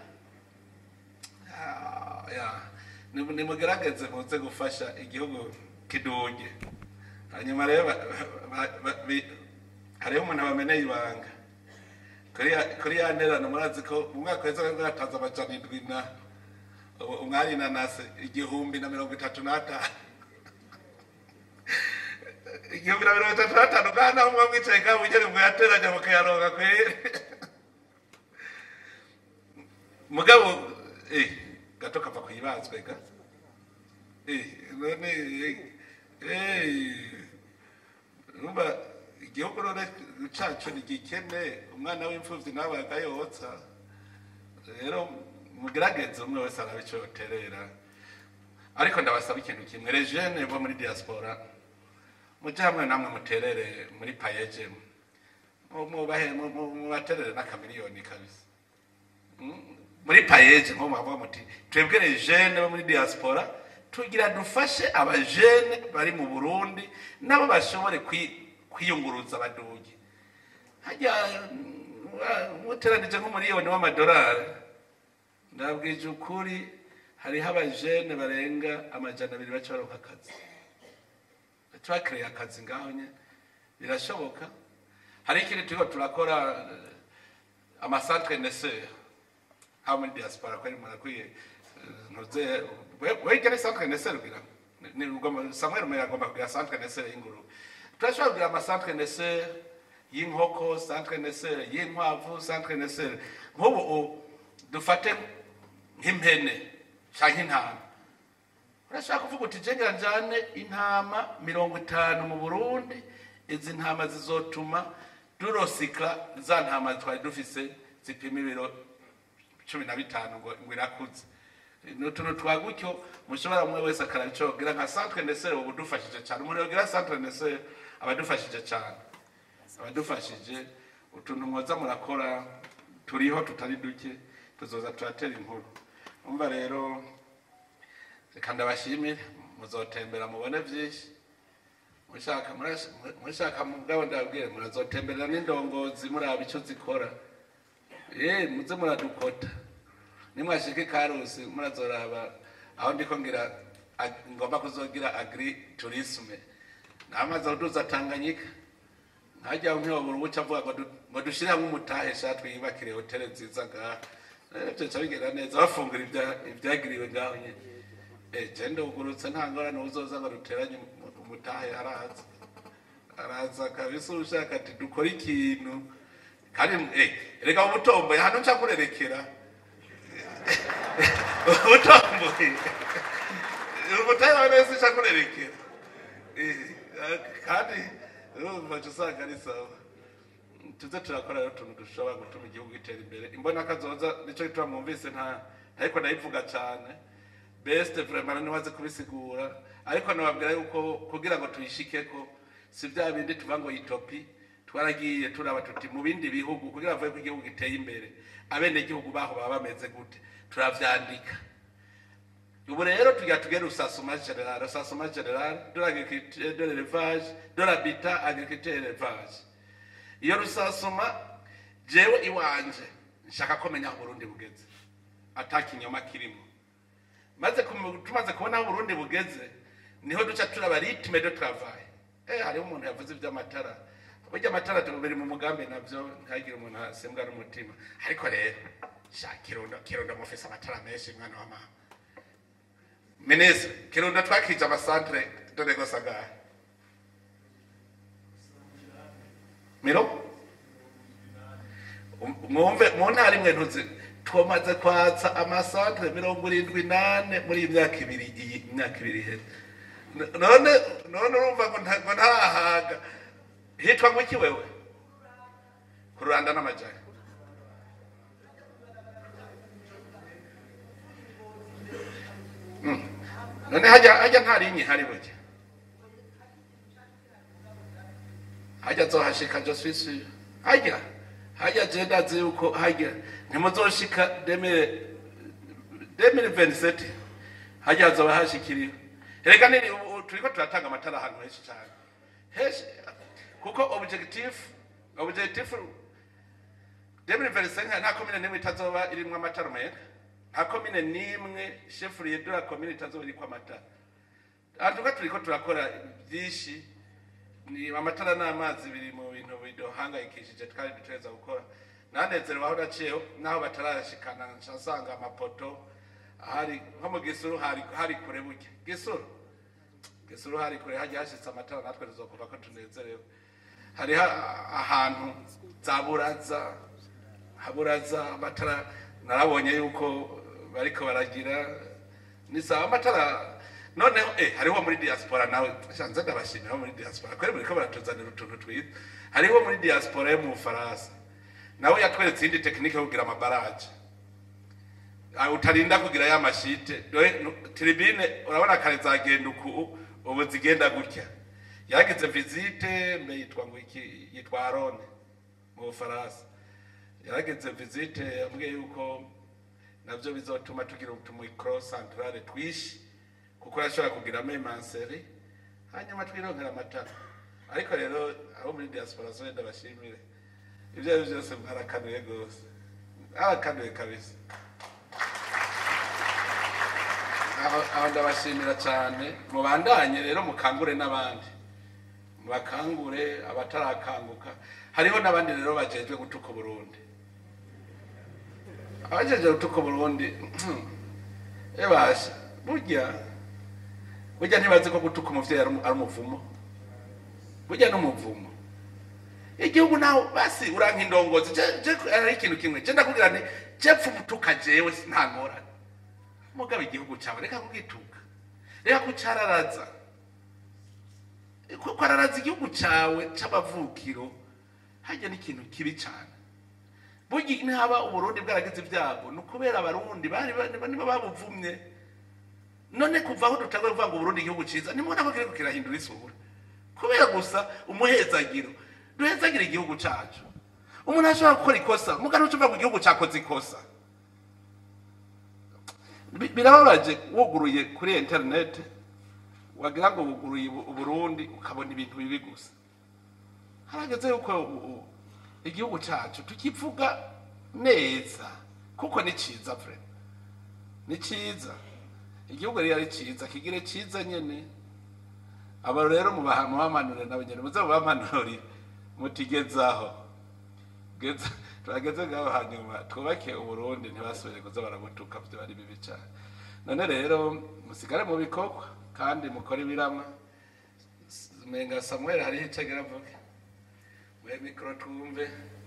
Ah, ya. Ni- nimugerageze muze gufasha igihugu kiduge hanyuma rero ba- ba- ba- bi- hariho umuntu abameneye ibanga kuri ya- kuri ya nterano murazi ko mu mwaka weza bwatanze amajana indwi na ubu umwari nanase igihumbi na mirongo itatu n'atanu igihumbi na mirongo itatu n'atanu kandi aho muba mwicaye ngaho mugere muyateranya mukayaronka kweri mugabo eh gato kava kuyibazwe ga eh none eh numva igihugu none cacu ni gikene umwana w'imfuvyi nawe agayotsa rero mugerageze umwe wese arabe ico yoterera ariko ndabasaba ikintu kimwe rejene bo muri diaspora muje hamwe namwe muterere muri payeje mubahe mubaterere n'akamiliyoni kabisa muri payeje nko mwavuga muti twebwe rejene bo muri diaspora tugira dufashe abajene bari mu burundi nabo bashobore kwi- kwiyunguruza baduge hajya mm, muteranije nk'umuriyoni w'amadolari ndabwije ukuri hariho abajene barenga amajana abiri baca baronka akazi baca bakereye akazi ngaho nye birashoboka hari ikindi turiko turakora eh, amasantre neseur haba muri diaspora kwari murakwiye ntuze wega ni centre neseur kugira ngo- ni ugomba samuel muya agomba kugira centre neseur y'ingurube turashobora kugira amacentre neseur y'inkoko centre neseur y'inkwavu centre neseur nk'ubu u- dufate nk'impene canke intama urashaka kuvuga uti jengera njane intama mirongo itanu mu burundi izi ntama zizotuma durosikla za ntama twari dufise zipima ibiro cumi na bitanu ngo ngo irakuze ni utuntu twa gutyo mushobora umwe wese akarabicogera nka centre nesere ubu dufashije cyane umuntu yogira centre nesere abadufashije cyane abadufashije utuntu mwoza murakora turiho tutari duke tuzoza turatera inkuru umva rero reka ndabashimire muzotembera mubone byinshi mushaka murash- mushaka mugabo ndababwire murazotemberera n'indongozi muraba icyo zikora eh muze muradukota nimwashika ikarusi murazoraba aho ndiko ngira ag- ngomba kuzogira agri tourisme namaze kuduza tanganyika nkajya nkiyobora ubuca avuga ngo du- ngo dushire hamwe umutahe sha twiyubakire hoteli nziza ngaha Eh, ivyo ca bigenda neza bafungura ibya- ivyagiriwe ngaho nyene Eh, je ndugurutse nta ngorane uzoza ngo duteranye umu- umutahe araza araza kabisa ushaka ati dukore ikintu kandi eh, reka ubutomboye hano nca kurerekera ubutomboye umutahe wawe wese nca kurerekera Eh, kandi urumva uca usanga ari sawa tuze turakora rero utuntu dushobora gutuma igihugu gitera imbere imbona kazoza nicyo gituma mwumvise nta ariko ndayivuga cyane best vraiment niwaze kubisigura ariko nababwira yuko kugira ngo tuyishikeko si bya bindi tuva ngo itopi twaragiye turaba tuti mu bindi bihugu kugira bavuge ko igihugu giteye imbere abenegihugu baho baba bameze gute turavyandika ubu rero tugira tugere rusasuma general rusasuma general de l'agriculture de l'élevage de l'habitat agriculture et élevage iyo rusasuma jewe iwanje nshaka ko menya aho Burundi bugeze ata kinyoma kirimo maze kumu- tumaze kubona aho Burundi bugeze niho duca turaba rythme de travail eh hariho umuntu yavuze iby'amatara burya amatara tubiri mu mugambi navyo ntagire umuntu asembwa n'umutima ariko rero sha kirundo kirundo mufise amatara menshi mwana wa mama minisitiri kirundo twakije amasantere dore gusa ngahe miro Um- mwumve mu ntara imwe ntuzi tumaze kwatsa amasantere mirongo irindwi nane muri iyi myaka ibiri iyi myaka ibiri iheze N- none none urumva ngo nta- ngo ntarahaga hitwa ngo iki wewe ku ruranda n'amajyane none hajya hajya nta rinyi hari burya hajya zohashika je suis sûr hajya hajya je ndazi yuko hajya ntimuzoshika demire demire veniseti hajya hazoba hashikiriwe reka nini ubu- ubu turiko turatanga amatara ahantu henshi cyane henshi kuko objectif objectif demire veniseti nta komine n'imwe itazoba irimwo amatara meza nta komine n'imwe shefuriye de la komine itazoba iriko amatara antuka turiko turakora byinshi ni amatara n'amazi biri mu bintu biduhangayikishije twari dutegereza gukora nanezerewe aho naciyeho n'aho batarashikana nsanga amapoto hari nko mu gisuru hari hari kure buke gisuru gisuru hari kure hajya hashitse amatara natwe tuzokumva ko tunezerewe hariho ahantu za buraza haburaza amatara narabonye yuko bariko baragira ni sawa amatara noneho eh hariho muri diaspora nawe shanze ndabashimira muri diaspora kweri muriko baratuzanira utuntu twiza hariho muri diaspora yo mu Faransa nawe yatweretse indi tekinike yo kugira amabaraje Ah, utarinda kugira ya mashite dore nu- tribune urabona kare zagenda uku ubu zigenda gutya yagize visite mbe yitwa ngo iki yitwa Arone mu Bufaransa yarageze visite yambwiye yuko navyo bizotuma tugira utumikro centrale twishi kuko urashobora kugiramo imanseri hanyuma twironkera amatara ariko rero abo muri diaspora so wenda bashimire ibyo ari byo byose mwarakanuye rwose arakanuye kabisa aho aho ndabashimira cyane mubandanye rero mukangure n'abandi mubakangure abatarakanguka hariho n'abandi rero bajejwe gutuka uburundi abajejwe gutuka uburundi ebasha burya burya ntibazi ko gutuka umuvyeyi ari umu- ari umuvumo burya n'umuvumo igihugu nawe basi uranka indongozi je je ari ikintu kimwe je ndakubwira nti je pfa umutuka jewe nta ngorane mugabo igihugu cyawe reka kugituka reka kucararaza kuko araraza igihugu cyawe c'amavukiro hajya n'ikintu kibi cyane burya ntihaba uburundi bwaragize ibyago ni ukubera abarundi bari ba- niba babuvumye none kuva aho dutangwa kuvuga ngo uburundi igihugu cyiza nimubona ko kiriko kirahindura isura kubera gusa umuhezagiro duhezagire igihugu cyacu umuntu ashobora gukora ikosa mugana ucuva ngo igihugu cyakoze ikosa Bi- birababaje wuguruye kuri interineti wagira ngo wuguruye ubu- uburundi ukabona ibintu bibi gusa harageze yuko u- u- igihugu cyacu tukivuga neza kuko ni cyiza vre ni cyiza igihugu rero ari cyiza kigire cyiza nyene aba rero mubaha mubamanure nabo nyene muze mubamanurire mutigezaho geza turageze ngaho hanyuma twubake uburundi ntibasubire kuza barabutuka vyo ari bibi cyane none rero musigare mu bikorwa kandi mukore ibiramwa S- menga samuel hariho ico agira avuge muhe mikoro twumve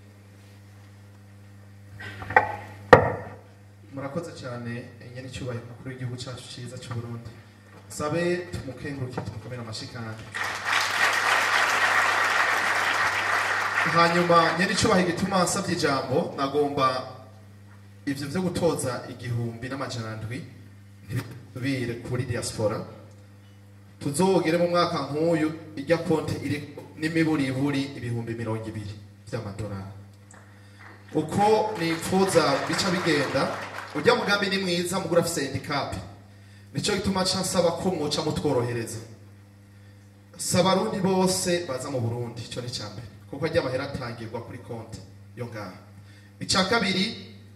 murakoze cyane nyene icyubahiro mukuru w'igihugu cyacu cyiza cy'u Burundi sabe tumukenguruke tumukomere amashyi kandi hanyuma nyene icyubahiro gituma nsabye ijambo nagomba ivyo vyo gutoza igihumbi n'amajana ndwi ntibisubire kuri diaspora tuzogere mu mwaka nk'uyu ijya konte iri n'imiburiburi ibihumbi mirongo ibiri vy'amadolari uko nipfuza bica bigenda ujya mugambi ni mwiza mugura afise handicap nico gituma ca nsaba ko mwoca mutworohereza saba abarundi bose baza mu burundi ico ni ca mbere kuko ajya amahera atangirwa kuri konti yo ngaha ica kabiri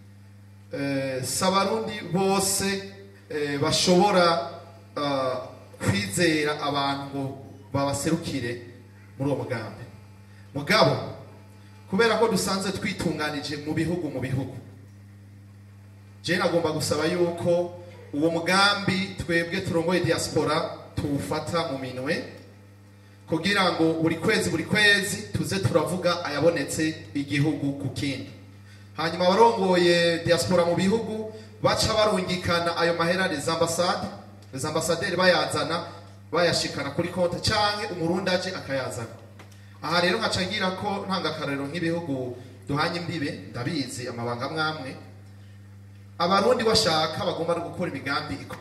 eh, saba abarundi bose eh, bashobora ah, kwizera abantu ngo babaserukire muri uwo mugambi mugabo kubera ko dusanzwe twitunganije mu bihugu mu bihugu je nagomba gusaba yuko uwo mugambi twebwe turongoye diaspora tuwufata mu minwe kugira ngo buri kwezi buri kwezi tuze turavuga ayabonetse igihugu ku kindi hanyuma abarongoye diaspora mu bihugu baca barungikana ayo mahera les ambassades les ambassadeurs bayazana bayashikana kuri konti canke umurundi aje akayazana aha rero nkaca ngira ko ntangakarero nk'ibihugu duhanye imbibe ndabizi amabanga mwamwe abarundi bashaka bagomba no gukora imigambi iko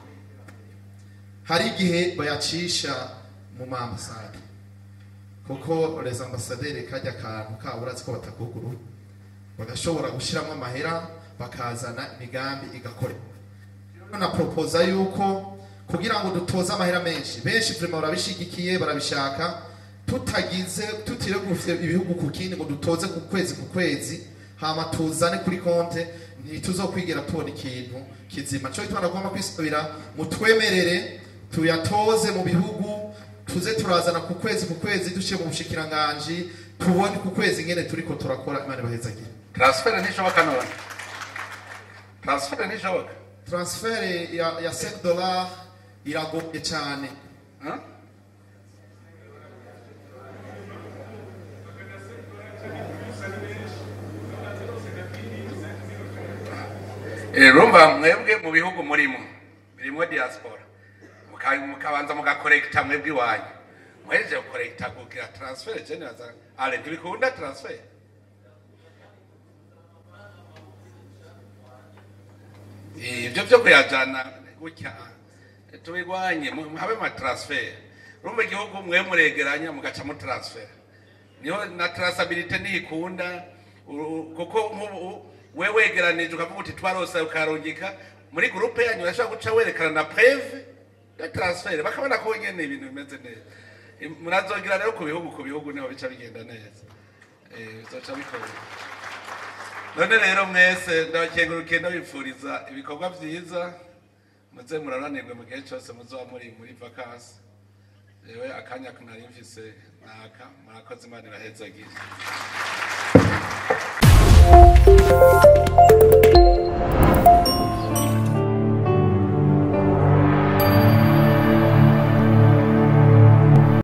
hari igihe bayacisha mu maambasade kuko les ambassadeurs kajya akantu kabo urazi ko batakuguru bagashobora gushyiramo amahera bakazana imigambi igakora rero na proposa yuko kugira ngo dutoze amahera menshi benshi vraiment barabishigikiye barabishaka tutagize tutiregufye ibihugu ku kindi ngo dutoze ku kwezi ku kwezi hama tuzane kuri konte ntituzokwigera tubona ikintu kizima cyo gituma nagomba kwisubira mutwemerere tuyatoze mu bihugu tuze turazana ku kwezi ku kwezi dushyire mu bushikiranganji tubone ku kwezi ngene turiko turakora imana ibahezagire transfer ntishoboka none transfer ntishoboka transfer ya, ya 5 dollars iragoye cyane Huh? Eh, rumva mwebwe mu bihugu murimo birimo diaspora Muka- mukabanza mugakorekita mwebwe iwanyu muhejeje gukorekita kugira transfer je nibaza ale ntibikunda transfer Eh, ibyo byo kuyajana gutya tubigwanye mu- habe ma transfer rumva igihugu mwe muregeranya mugaca mu transfer niho na traceability ntikunda u- kuko nk'ubu we wegeranije ukavuga uti twarose ukarungika muri groupe yanyu urashobora guca werekana na preve ya transfer bakabona ko nyene ibintu bimeze neza Im- murazogira rero ku bihugu ku bihugu niho bica bigenda neza eh bizoca bikora none rero mwese ndabakengurukiye ndabipfuriza ibikorwa vyiza muze muraranirwe mu gihe cyose muzoba muri muri vakansi yewe akanya nari mfise naka murakoze imana irahezagira